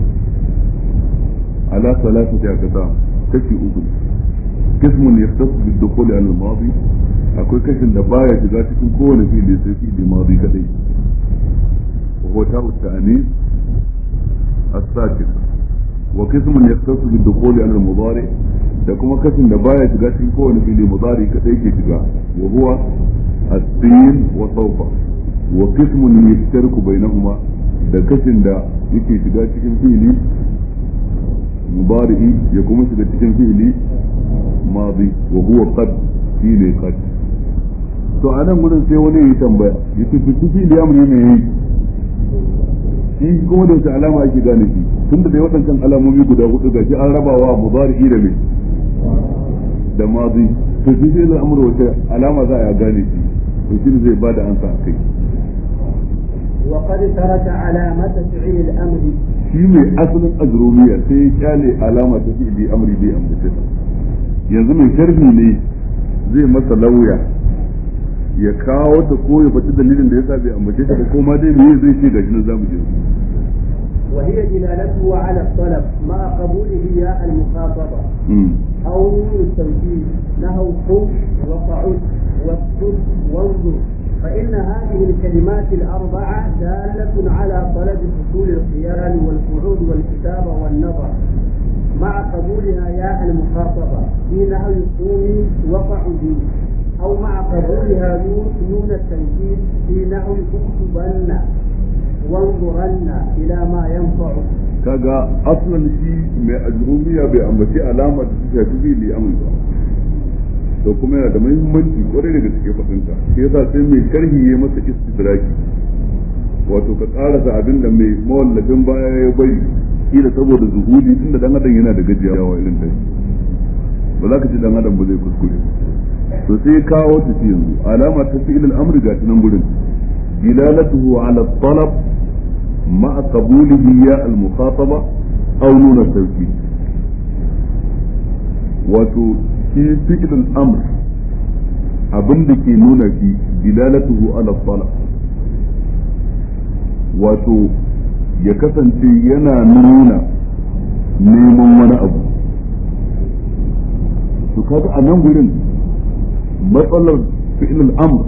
ala salasati aqsa kashi uku قسم يختص بالدخول على الماضي akwai kashin da baya shiga cikin kowane fili sai fili madi kadai wa huwa ta'u ta'anis as-sakin wa qismun yaqtasu bi dukhuli ala al-mudari da kuma kashin da baya shiga cikin kowane fili mudari kadai ke shiga wa huwa as-sin wa sawfa wa qismun yashtarku bainahuma da kashin da yake shiga cikin fili mudari ya kuma shiga cikin fili madi wa huwa qad shine qad to a nan gudun sai wani yi tambaya ya ce fi da yamuri ne yi shi kuma da wace alama ake gane shi tun da dai waɗancan alamomi guda hudu gashi an rabawa mudari da mai da mazi to shi sai al'amur wace alama za a gane shi to shi ne zai ba da ansa a kai وقد ترك علامة فعل الأمر shi mai asalin azrumiya sai ya kyale alama ta fi'ili amri bai ambace ta yanzu mai sharhi ne zai masa lauya ya kawo ta ko ya faɗi dalilin da yasa bai ambace ta ba ko ma dai me zai ce gashi nan zamu je وهي دلالته على الطلب مع قبوله ياء المخاطبة أو نون التوكيد نهو قم وقعد واسكت وانظر فإن هذه الكلمات الأربعة دالة على طلب حصول القيام والقعود والكتابة والنظر مع قبولها ياء المخاطبة في نحو قومي وقعدي أو مع قبولها نون التوكيد في نحو اكتبن وانظرن إلى ما ينفع kaga aslan shi mai ajrumiya bai ambaci alama da ta shafi fili amri ba to kuma yana da muhimmanci kwarai daga cikin fadinta shi yasa sai mai sharhi ya masa istidraki wato ka karasa abin da mai mawallafin baya ya bari kila saboda zuhudi tunda dan adam yana da gajiyawa irin dai ba za ka ci dan adam ba zai kuskure to sai ya kawo ta ci yanzu alama ta fi ilal amri ga nan gurin dilalatuhu ala talab ma'a qabulihi ya al mukhataba aw nuna tawkid wato shi fi'il al amr abin da ke nuna shi dilalatuhu ala talab wato ya kasance yana nuna neman wani abu to kaga a nan gurin matsalar fi'il al-amr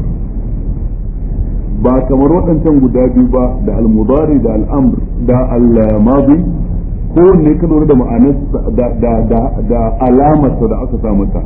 ba kamar waɗancan guda biyu ba da al-mudari da al-amr da al-madi ko ne ka lura da ma'anar da da da, da alamarsa da aka sa mata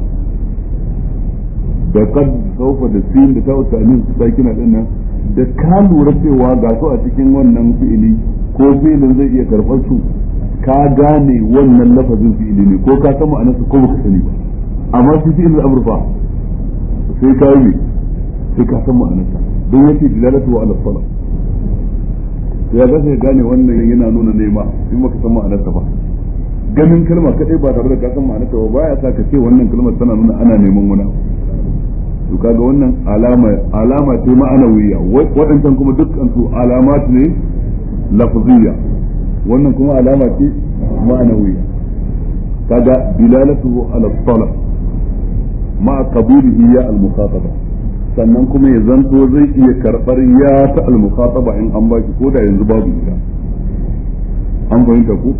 da kad saufa da sin da ta usanin su sakina din nan da ka lura cewa ga su a cikin wannan fi'ili ko fi'ilin zai iya karɓar su ka gane wannan lafazin fi'ili ne ko ka san ma'anarsa ko baka sani ba amma shi fi'il al-amr fa sai ka yi sai ka san ma'anarsa don yace dilalatu wa ala salat ya ga sai gane wannan yana nuna nema in baka san ma'anarsa ba ganin kalma kadai ba tare da ka san ma'anarsa ba baya sa ka ce wannan kalmar tana nuna ana neman wani abu to kaga wannan alama alama ce ma'anawiya waɗancan kuma dukkan su alamat ne lafziyya wannan kuma alama ce ma'anawiya kaga dilalatuhu ala talab ma qabulihi ya al mukhataba sannan kuma ya zanto zai iya karbar ya ta al mukhataba in an baki ko da yanzu babu ita an fahimta ko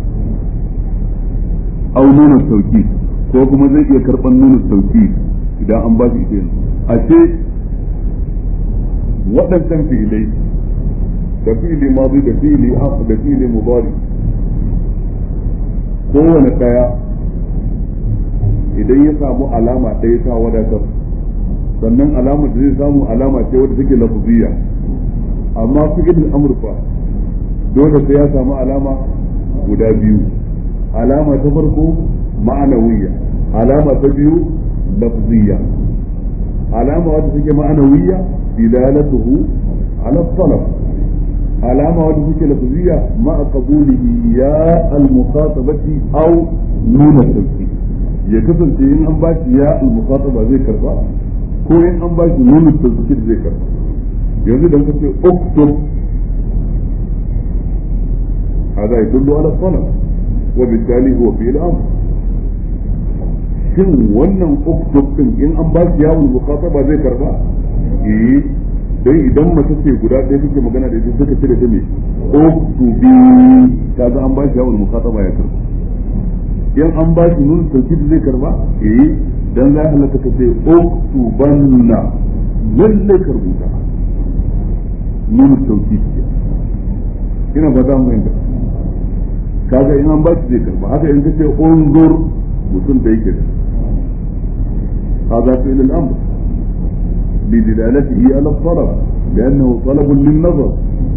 au nuna sauki ko kuma zai iya karban nuna sauki idan an ba shi ita yanzu a ce waɗancan fi'ilai da fi'ili mazi da fi'ili da fi'ili mudari kowane ɗaya idan ya samu alama ɗaya ta wadatar sannan alamar da zai samu alama ce wadda take lafuziyya amma fi'il amurfa dole sai ya samu alama guda biyu alama ta farko ma'anawiyya alama ta biyu lafziyya alama wadda take ma'anawiyya dilalatuhu ala talab alama wadda take lafziyya ma'a qabulihi ya al-mukhatabati aw nuna tawkid ya kasance in an bashi ya al-mukhataba zai karba ko in an bashi nuna tawkid zai karba yanzu da kace uktub هذا يدل على الطلب وبالتالي هو في الامر shin wannan uktub din in an ba shi yawon mukhataba zai karba eh dai idan mace ce guda ɗaya take magana da ita suka ce da ta me uktubi kaga an ba shi yawon mukhataba ya karba in an ba shi nun tawkid zai karba eh dan za halatta ka ce uktubanna lalle karbuta nun tawkid ina ba za mu yanda kaga in an ba shi zai karba haka in kace unzur mutum da yake هذا فعل الأمر بدلالته على الطلب لأنه طلب للنظر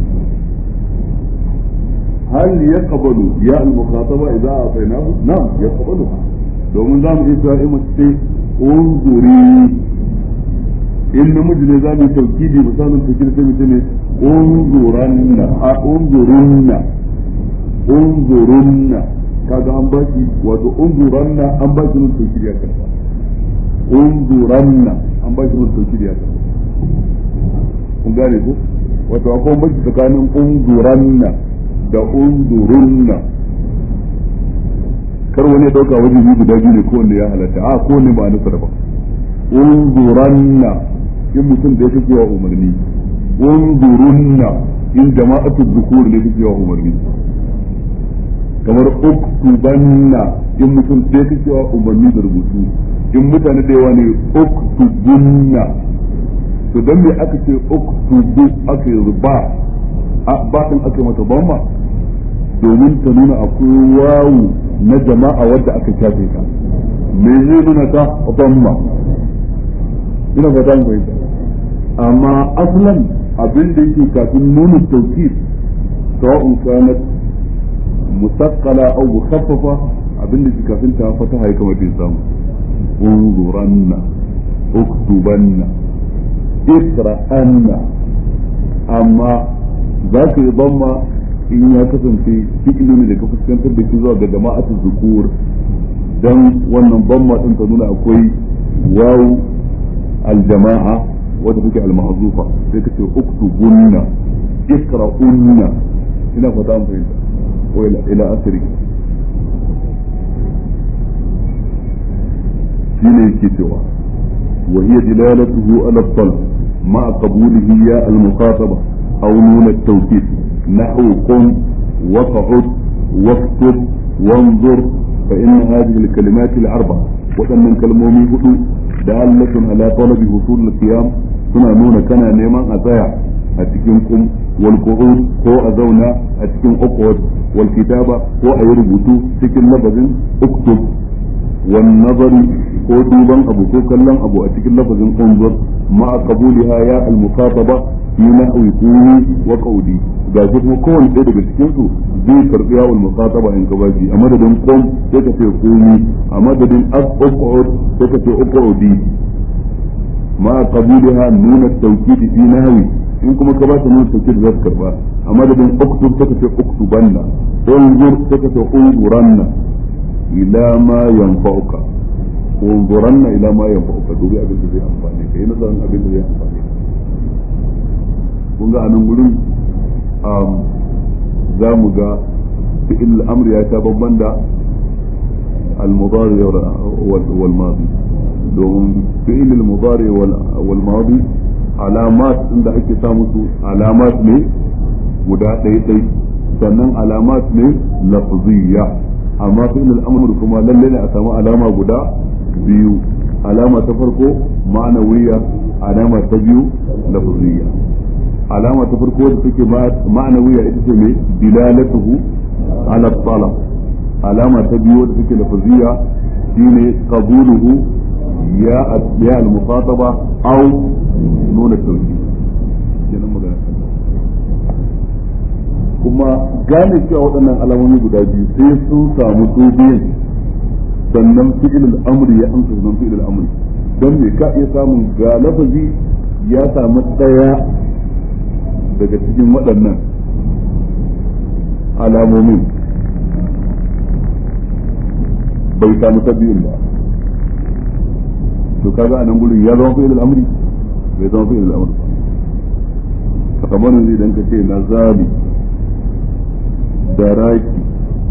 هل يقبل ياء المخاطبة إذا أعطيناه؟ نعم يقبلها لو من دام إبراهيم انظري إن مجل ذلك توكيدي مثال تكيد سمي انظرن انظرن انظرن kaga an baki wato unzuranna an baki mun tauhidi ya karba unzuranna an baki mun tauhidi ya karba kun gane ko wato akwai baki tsakanin unzuranna da unzurunna kar wani ya dauka wajen yi guda biyu ne kowanne ya halatta a kowanne ba nasa daban unzuranna in mutum da ya fi wa umarni unzurunna in jama'atu zukur ne fi wa umarni kamar uktubanna in mutum sai ka cewa umarni da rubutu in mutane da yawa ne uktubunna to don me aka ce uktubu aka yi ba ba din aka mata bamma domin ta nuna akwai wawu na jama'a wadda aka shafe ta me zai nuna ta bamma ina fata mu fahimta amma aslan abin da yake kafin nuna tawkid sawa'un kanat musaqqala aw mukhaffafa abinda shi kafin ta fataha ya kamata ya samu unzuranna uktubanna ikra'anna amma za ka yi zamma in ya kasance fi'ili ne da ka fuskantar da shi zuwa ga jama'atu zukur dan wannan zamma din ta nuna akwai wawu aljama'a wadda take almahzufa sai ka ce uktubunna ikra'unna ina fata an fahimta ko ila asiri shine yake cewa wa hiya dilalatuhu ala talab ma qabulihi ya al-muqataba aw nun at-tawkid nahwu qum waq'ud واكتب وانظر فإن هذه الكلمات الأربع وأن كلمومي هدو دالة على طلب حصول القيام suna nuna kana neman a tsaya a cikin kum wal qu'ud ko a zauna a cikin uqud wal kitaba ko a yi rubutu cikin lafazin uktub wan nazari ko duban abu ko kallon abu a cikin lafazin unzur ma qabuliha ya al mukataba fi nahwi quli wa qawli ga shi kuma kowanne ɗaya daga cikin su zai karbi ya al mukataba in gabaji a madadin qum sai ka ce qumi a madadin uqud sai ka ce uqudi ma qabuliha nuna at-tawkid fi nahwi in kuma ka ba ta nuna tawkid za ka karba a madadin uktub sai ka ce uktubanna unzur sai ka ce unzuranna ila ma yanfa'uka unzuranna ila ma yanfa'uka dubi abin da zai amfane ka yi nazarin abin da zai amfane ka kun ga anan gurin za mu ga fi'il al-amr ya ta babban da al-mudari wal madi domin fi'il al-mudari wal madi alamat inda ake sa musu alamat ne guda ɗaya ɗai sannan alamat ne lafziyya amma fi'il al-amr kuma lalle ne a samu alama guda biyu alama ta farko ma'anawiyya alama ta biyu lafziyya alama ta farko da take ma'anawiyya ita ce mai dilalatuhu ala talab alama ta biyu da take lafziyya shine qabuluhu ya ya al-muqataba aw nuna tauki kenan magana kuma gane cewa waɗannan alamomi guda biyu sai sun samu su biyan sannan fi'il al-amri ya amsa sunan fi'il al-amri don me ka iya samun ga lafazi ya samu ɗaya daga cikin waɗannan alamomin bai samu ta biyun ba to kaga a nan gurin ya zama fi'il al-amri bai zama fi'il al-amri ba kamar yanzu idan ka ce nazali daraki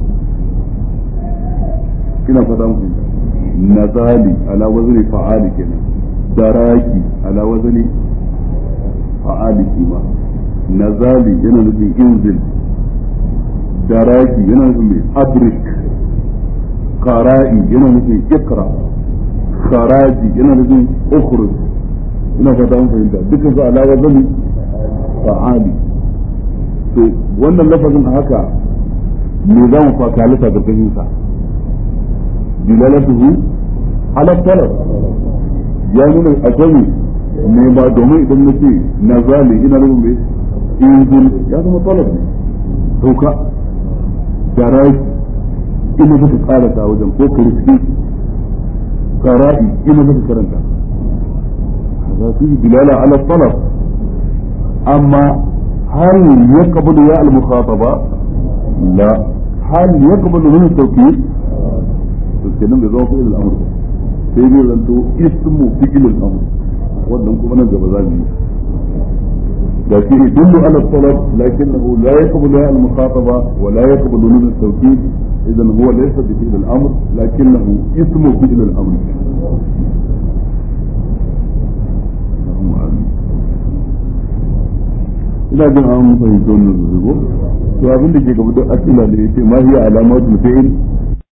ina fata muku nazali ala wazni fa'ali kenan daraki ala wazni fa'ali kima nazali yana nufin inzil daraki yana nufin mai adrik qara'i yana nufin ikra kharaji yana nufin ukhruj ina fata mun fahimta dukkan su ala wazni fa'ali to wannan lafazin haka me za mu fakalita gargashin sa dilalatuhu ala talab ya nuna akwai ne ba domin idan na ce na zali ina nufin mai injil ya zama talab ne sauka jaraki ina zaka karata wajen ko kristi qara'i ina zaka karanta هذا فيه دلالة على الطلب أما هل يقبل ياء المخاطبة لا هل يقبل من التوكيد تتكلم بضوء فعل الأمر سيدي أنتو اسم فعل الأمر wannan kuma nan gaba za mu yi da shi yadullu ala talab lakinnahu la yaqbalu al mukhataba wa la yaqbalu nun al tawkid idan huwa laysa bi fi'l al amr lakinnahu ismu fi'l al amr ina jin an fahimci wannan zuzugo to abin da ke gaba da asila da yace ma hiya alamatul fi'l